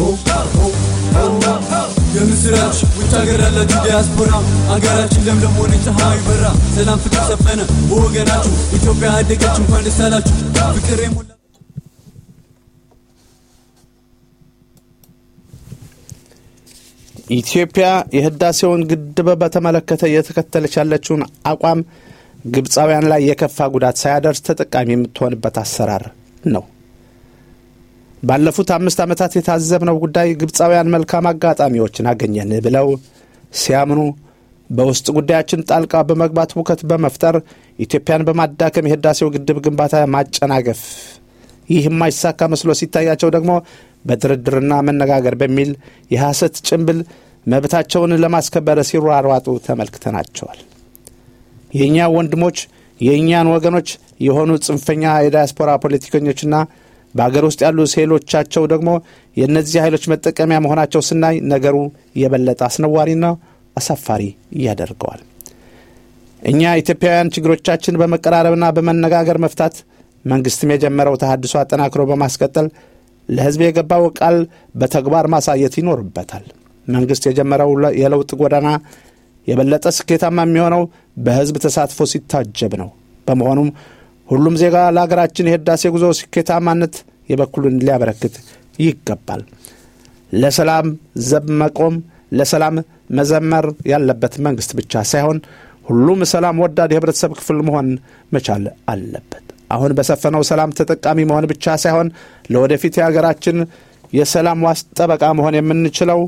የምስራች ውጭ ሀገር ያላችሁ ዲያስፖራ አገራችን ለምለም ሆነች፣ ፀሐዩ በራ፣ ሰላም ፍቅር ሰፈነ በወገናችሁ። ኢትዮጵያ አደገች፣ እንኳን ደስ አላችሁ። ፍቅር የሞላ ኢትዮጵያ የህዳሴውን ግድብ በተመለከተ እየተከተለች ያለችውን አቋም ግብፃውያን ላይ የከፋ ጉዳት ሳያደርስ ተጠቃሚ የምትሆንበት አሰራር ነው። ባለፉት አምስት ዓመታት የታዘብነው ጉዳይ ግብፃውያን መልካም አጋጣሚዎችን አገኘን ብለው ሲያምኑ በውስጥ ጉዳያችን ጣልቃ በመግባት ሁከት በመፍጠር ኢትዮጵያን በማዳከም የህዳሴው ግድብ ግንባታ ማጨናገፍ፣ ይህ የማይሳካ መስሎ ሲታያቸው ደግሞ በድርድርና መነጋገር በሚል የሐሰት ጭንብል መብታቸውን ለማስከበር ሲሯሯጡ ተመልክተናቸዋል። የእኛ ወንድሞች የእኛን ወገኖች የሆኑ ጽንፈኛ የዳያስፖራ ፖለቲከኞችና በአገር ውስጥ ያሉ ሴሎቻቸው ደግሞ የእነዚህ ኃይሎች መጠቀሚያ መሆናቸው ስናይ ነገሩ የበለጠ አስነዋሪና አሳፋሪ ያደርገዋል። እኛ ኢትዮጵያውያን ችግሮቻችን በመቀራረብና በመነጋገር መፍታት መንግስትም የጀመረው ተሃድሶ አጠናክሮ በማስቀጠል ለሕዝብ የገባው ቃል በተግባር ማሳየት ይኖርበታል። መንግስት የጀመረው የለውጥ ጎዳና የበለጠ ስኬታማ የሚሆነው በሕዝብ ተሳትፎ ሲታጀብ ነው። በመሆኑም ሁሉም ዜጋ ለሀገራችን የህዳሴ ጉዞ ስኬታማነት የበኩሉን ሊያበረክት ይገባል። ለሰላም ዘብ መቆም፣ ለሰላም መዘመር ያለበት መንግስት ብቻ ሳይሆን ሁሉም ሰላም ወዳድ የህብረተሰብ ክፍል መሆን መቻል አለበት። አሁን በሰፈነው ሰላም ተጠቃሚ መሆን ብቻ ሳይሆን ለወደፊት የሀገራችን የሰላም ዋስ ጠበቃ መሆን የምንችለው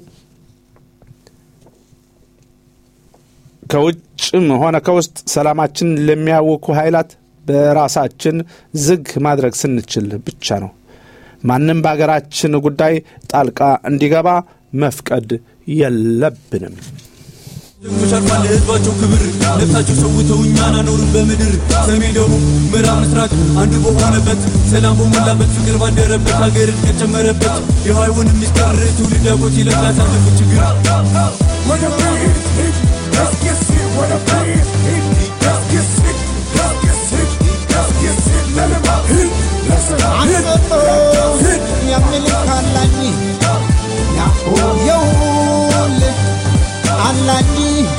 ከውጭም ሆነ ከውስጥ ሰላማችን ለሚያውኩ ኃይላት በራሳችን ዝግ ማድረግ ስንችል ብቻ ነው። ማንም በሀገራችን ጉዳይ ጣልቃ እንዲገባ መፍቀድ የለብንም። ጀግኖች አልፏል ለህዝባቸው ክብር ነፍሳቸው ሰውተው እኛን አኖሩን በምድር ሰሜን፣ ደቡብ፣ ምዕራብ፣ ምስራቅ አንድ በሆነበት ሰላም በሞላበት ፍቅር ባደረበት ሀገር እድገት ጨመረበት የሃይውን ሚስጥር ትውልድ አጎት ይለቅ ያሳለፉት ችግር አንጠጦ ያምልክ አላኝ የውልህ አላኝ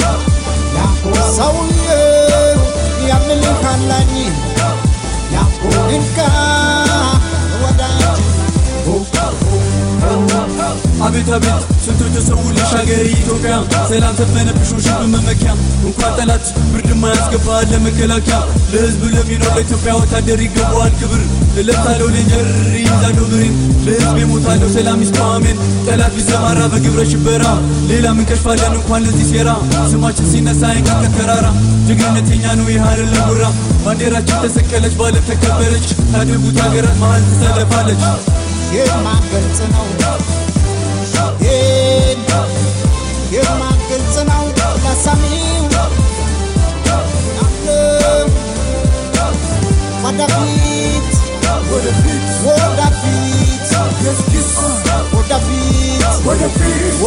ሰውየው ያምልክ አላኝ እንካ ወዳጅና አቤት አቤት ስንቶች ተሰውልሽ ሀገሬ ኢትዮጵያ ሰላም ሰፈነብሽ ውሽብ መመኪያ እንኳን ጠላት ብርድ ማያስገባ ለመከላከያ ለህዝብ ለሚኖር ለኢትዮጵያ ወታደር ይገባዋል ክብር እለታለው ሌንጀር ይዛለው ብሬን ለህዝብ የሞታለው ሰላም ይስተዋሜን ጠላት ቢሰማራ በግብረ ሽበራ ሌላ ምን ከሽፋለን እንኳን ለዚህ ሴራ ስማችን ሲነሳ አይንቀጥቀጥ ተራራ ጀግንነት የኛ ነው ይህ አይደለም ጉራ ባንዲራችን ተሰቀለች ባለም ተከበረች ካደጉት ሀገራት መሀል ትሰለፋለች የማገልጽ ነው ይህን የማገልጽ ነው ለሰሚው ናለው ወደፊት ወደፊት ወደፊት ወደፊት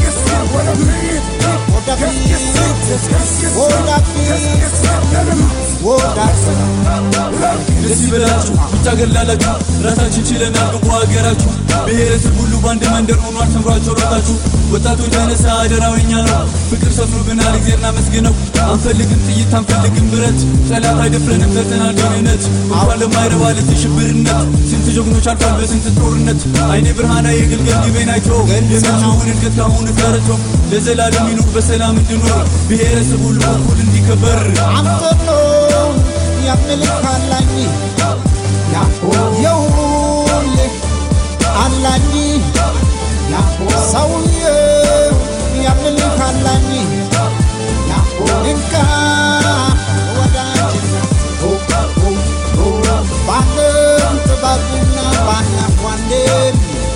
ወደፊት ወደፊት ወዳት ደስ ይበላችሁ ውጭ ሀገር ላላችሁ ራሳችን ችለናል ግቡ ሀገራችሁ ብሔረሰብ ሁሉ በአንድ መንደር ሆኗል ተምሯቸው ሮጣችሁ ወጣቶች ተነሳ አደራዊኛ ነው ፍቅር ሰፍኖብናል እግዜርና መስግነው አንፈልግም ጥይት አንፈልግም ብረት ጠላት አይደፍረንም ሰርተናል ደህንነት እንኳን ለማይረባ ለዚህ ሽብርነት ስንት ጀግኖች አልፏል በስንት ጦርነት አይኔ ብርሃና የግልገል ጊቤን አይቶ የመጪውን እድገት ካሁን ተረቶ ለዘላለም ይኑር በሰላም እንድኖር ብሔረሰብ ሁሉ እኩል እንዲከበር አምጦሎ የምልክ አላኝ የውል አላኝ ሰውዬው የምልክ አላኝ እንካ ወዳጅነት ባለም ጥበብና ባናኳንዴን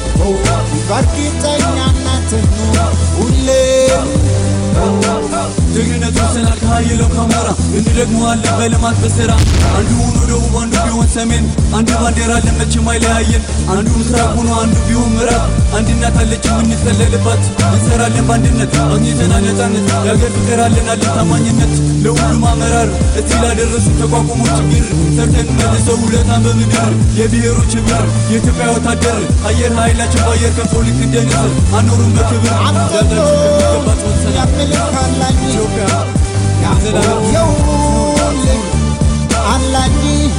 በእርግጠኛነትህ ሁሌም ጀግንነት ወሰናል ከሀየለው ከሞራ እንደግመዋለን በልማት በስራ አንዱ ሆኖ ደቡብ አንዱ ቢሆን ሰሜን አንድ ባንዲራ ለመቼም አይለያየን አንዱ ምስራቅ ሆኖ አንዱ ቢሆን ምዕራብ አንድ እናት አለች የምንጠለልባት እንሰራለን በአንድነት አግኝተናል ነፃነት የሀገር ፍቅር አለን አለን ታማኝነት ለሁሉም አመራር እዚህ ላደረሱ ተቋቁሞ ችግር ሰርተን መልሰው ውለታን በምድር የብሔሮች ህብር የኢትዮጵያ ወታደር አየር ኃይላችን በአየር ከንፎ ልክ እንደ ንስር አኖሩን በክብር አምጦሎ ዛታችን በሚገባ ጽወት ሰላም የምልክ አላኝ ኢትዮጵያ የዘላለም የውል አላኝ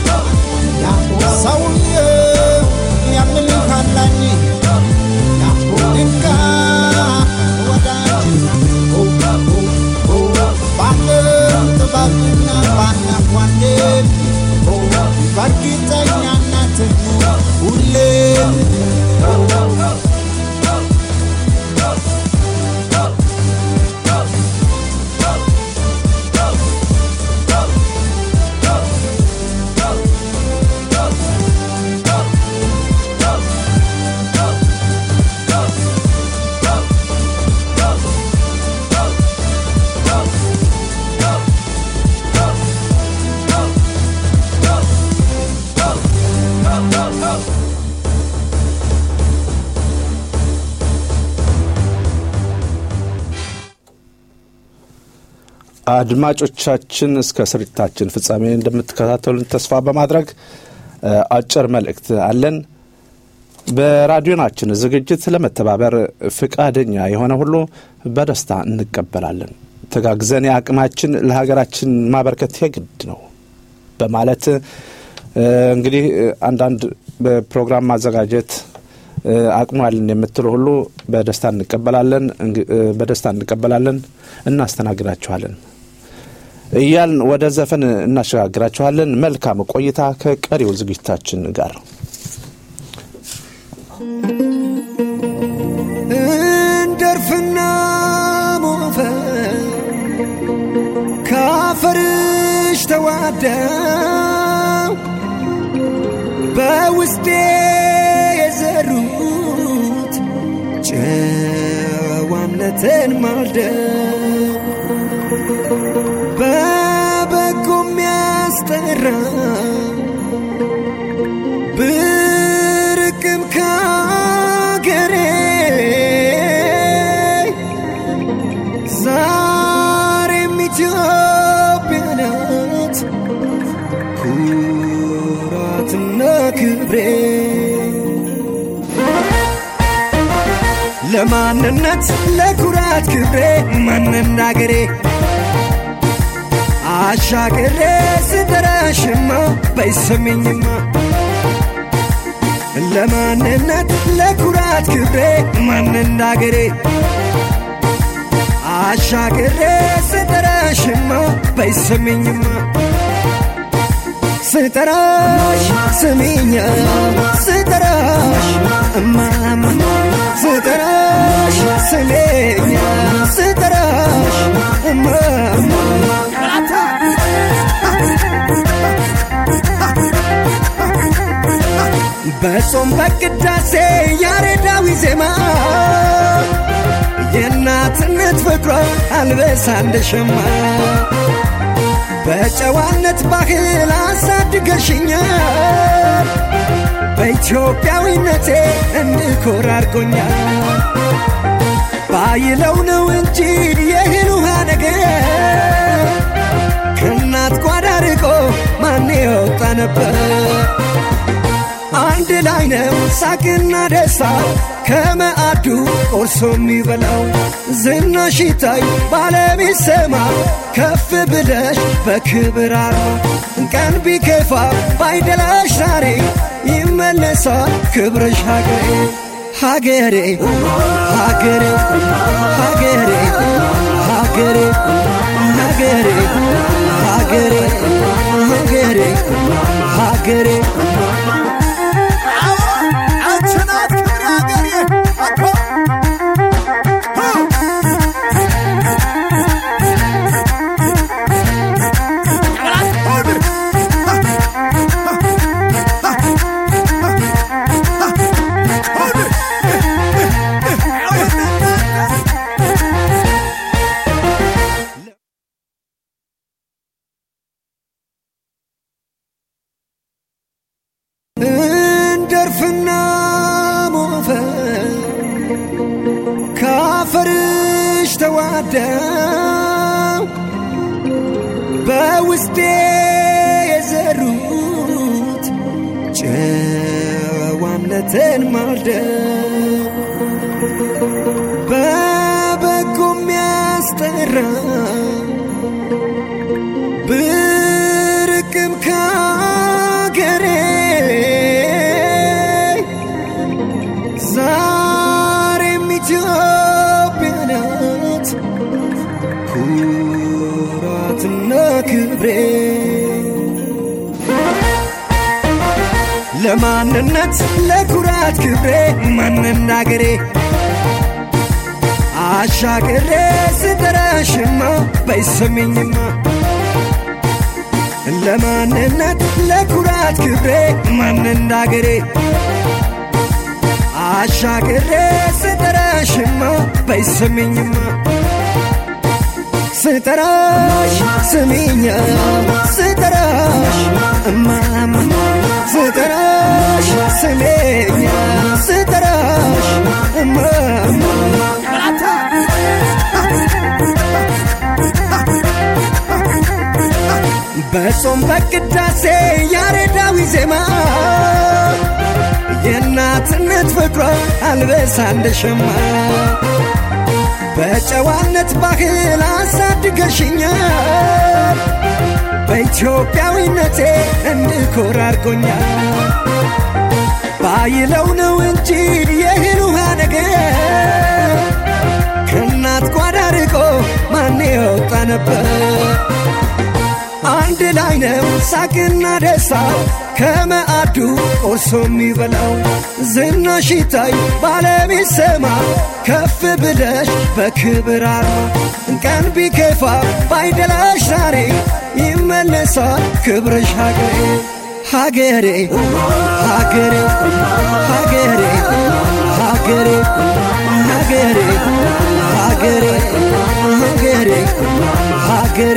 ሰውዬው የምልክ አላኝ እንካ ወዳጅነት ባለም ጥበብና ባናኳንዴን በእርግጠኛነትህ ሁሌም አድማጮቻችን እስከ ስርጭታችን ፍጻሜ እንደምትከታተሉን ተስፋ በማድረግ አጭር መልእክት አለን። በራዲዮናችን ዝግጅት ለመተባበር ፍቃደኛ የሆነ ሁሉ በደስታ እንቀበላለን። ተጋግዘን የአቅማችን ለሀገራችን ማበርከት የግድ ነው በማለት እንግዲህ አንዳንድ በፕሮግራም ማዘጋጀት አቅሟልን የምትሉ ሁሉ በደስታ እንቀበላለን በደስታ እንቀበላለን እናስተናግዳችኋለን እያልን ወደ ዘፈን እናሸጋግራችኋለን። መልካም ቆይታ ከቀሪው ዝግጅታችን ጋር እንደርፍና ሞፈር ካፈርሽ ተዋደው በውስጤ የዘሩት ጨዋነትን ማልደው በበጎ የሚያስጠራ ብርቅም ካገሬ ዛሬም ኢትዮጵያ ናት ኩራትና ክብሬ ለማንነት ለኩራት ክብሬ ማንናገሬ አሻግሬ ስጠራሽማ በይሰሚኝማ ለማንነት ለኩራት ክብሬ ማንናገሬ አሻግሬ ስጠራሽማ በይሰሚኝማ ስጠራሽ ስሚኛ ስጠራሽ እማማ ስጠራሽ ስለኛ ስጠራሽ እማማ በጾም በቅዳሴ ያሬዳዊ ዜማ የእናትነት ፍቅሯ አልበሳ እንደ ሸማ በጨዋነት ባህል አሳድገሽኛል በኢትዮጵያዊነቴ እንድኮራ አድርጎኛል ባይለው ነው እንጂ የእህል ውሃ ነገር ከእናት ጓዳ ርቆ ነበር አንድ ላይ ነው ሳቅና ደስታ ከመአዱ ቆርሶ የሚበላው ዝናሽ ይታይ ባለቤት ሰማ ከፍ ብለሽ በክብር አርማ ቀን ቢከፋ ባይደላሽ ዛሬ ይመለሳል ክብርሽ ሀገሬ ሀገሬ ሀገሬ ሀገሬ ሀገሬ ሀገሬ ሀገሬ ሀገሬ ሀገሬ እንደርፍና ሞፈር ካፈርሽ ተዋደው በውስጤ የዘሩት ጨዋነትን ማልደው በበጎ የሚያስጠራ ብርቅም ካገሬ ዛሬም ኢትዮጵያ ናት ኩራትና ክብሬ ለማንነት ለኩራት ክብሬ ማንናገሬ አሻግሬ ስጠራሽማ በይሰሚኝማ ለማንነት ለኩራት ክብሬ ማንናገሬ አሻግሬ ስጠራሽማ በይሰሚኝማ ስጠራሽ ስሚኛ ስጠራሽ እማማ ስጠራሽ ስሜኛ ስጠራሽ እማማ በጾም በቅዳሴ ያሬዳዊ ዜማ የእናትነት ፍቅሯ አልበሳ እንደሸማ በጨዋነት ባህል አሳድገሽኛል በኢትዮጵያዊነቴ እንድኮራ አድርጎኛል ባይለው ነው እንጂ የእህል ውሃ ነገር ከእናት ጓዳ ርቆ ማን የወጣ ነበር አንድ ላይ ነው ሳቅና ደስታ ከመአዱ ቆርሶ የሚበላው ዝናሽ ይታይ ባለቤት ሰማ ከፍ ብለሽ በክብር አርማ ቀን ቢከፋ ባይደላሽ ዛሬ ይመለሳል ክብርሽ ሀገሬ ሀገሬ ሀገሬ ሀገሬ ሀገሬ ሀገሬ ሀገሬ ሀገሬ ሀገሬ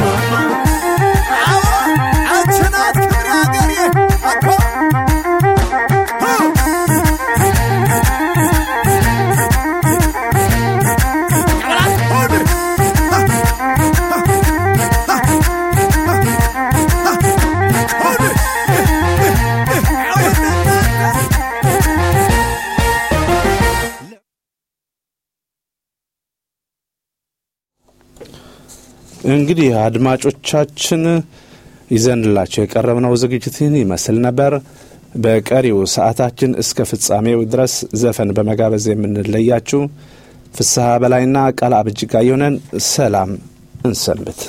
እንግዲህ አድማጮቻችን ይዘንላቸው የቀረብነው ዝግጅትን ይመስል ነበር። በቀሪው ሰዓታችን እስከ ፍጻሜው ድረስ ዘፈን በመጋበዝ የምንለያችሁ ፍስሐ በላይና ቃል አብጅጋ የሆነን ሰላም እንሰንብት።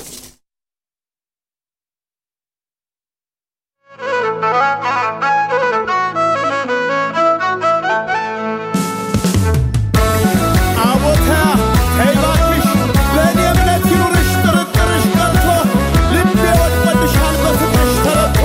አቦታ ተይባክሽ በእኔ እምነት ይኑርሽ ጥርጥርሽ ቀርቶ ልቤ ወድቆልሻል በፍቅርሽ ተረቶ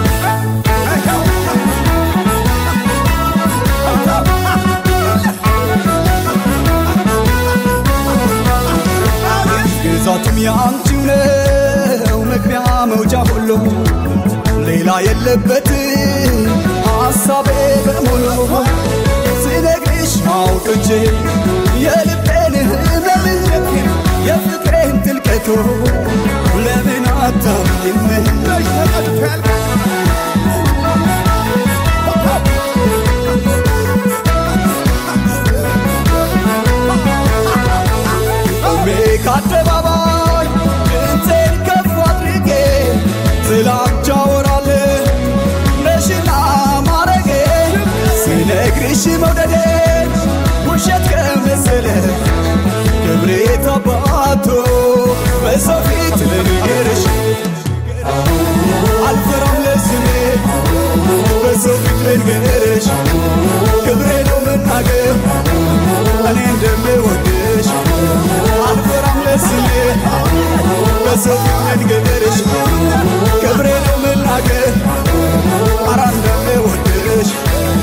ግዛቱም የአንቺው ነው መግቢያ መውጫ ሁሉ ሌላ የለበት ሐሳቤ በሙሉ ስነግርሽ አውጥቼ የልቤን ህመም የፍቅሬን ጥልቀቱ ለምን አታምኝም ተቀድቶ ያልቃል አባቶ በሰው ፊት ልንገርሽ አልፈራም ለስሜ በሰው ፊት ልንገርሽ ክብሬ ነው መናገር እኔ እንደምወድሽ አልፈራም ለስሜ በሰው ፊት ልንገርሽ ክብሬ ነው መናገር አራ እንደምወድሽ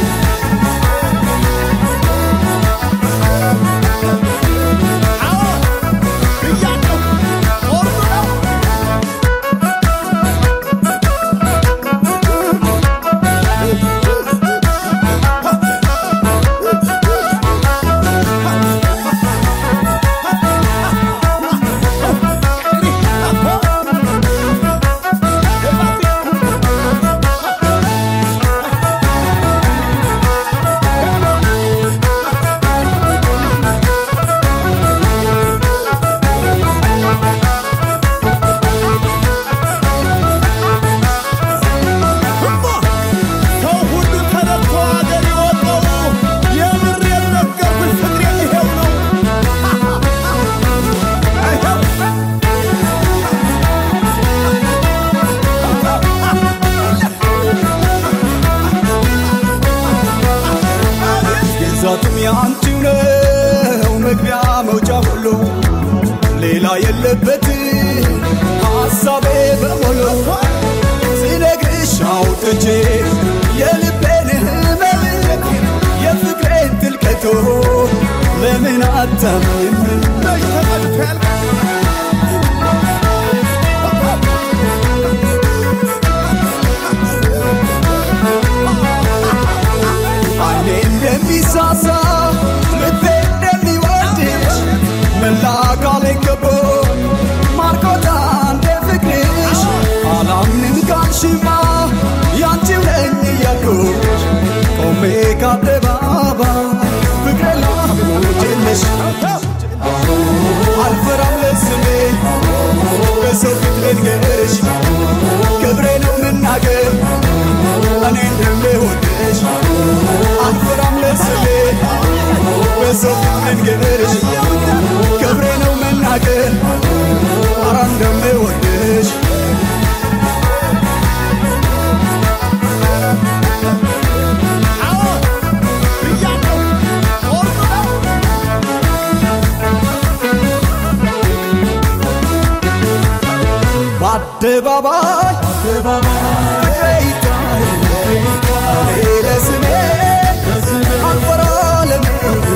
ሰው ሁሉ ተነድቶ አገር የወጣው የምር የነገርኩሽ ፍቅሬ ይሄው ነው። አይኸው ግዛቱም የአንቺው ነው መግቢያ መውጫ ሁሉ ሌላ የለበት ሐሳቤ በሙሉ ስነግርሽ አውጥቼ የልቤን ህመም የፍቅሬን ጥልቀቶ ለምን አታምኝም መች ተቀድቶ ያልቃል። አይኔ እንደሚሳሳ ልቤ እንደሚወድሽ መላ አካሌ ከቦ ማርኮታ እንደ ፍቅርሽ አላምንም ካልሽማ ያንቺው ነኝ እያልኩሽ ቆሜ ከአደባባይ ፍቅሬ ላሞችልሽ አልፈራም ለስሜ በሰው ፊት ልንገርሽ ክብሬ ነው መናገር እኔ እንደምወድሽ አልፈራም ለስሜ በሰው ፊት ልንገርሽ ክብሬ ነው መናገር አራ እንደምወድሽ አዎ ብያለሁ። ጦርኑ ነው። በአደባባይ ፍቅሬ ይታይ እኔ ለስሜ አልፈራ ለሜ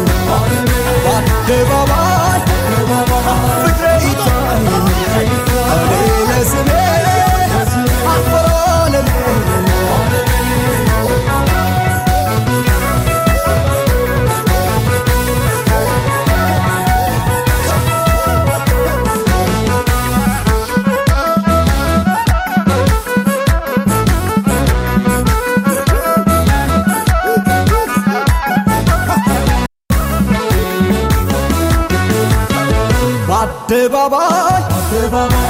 በአደባባይ ፍቅሬ ይታይ እኔ ለስሜ አልፈራ ለሜ በአደባባይ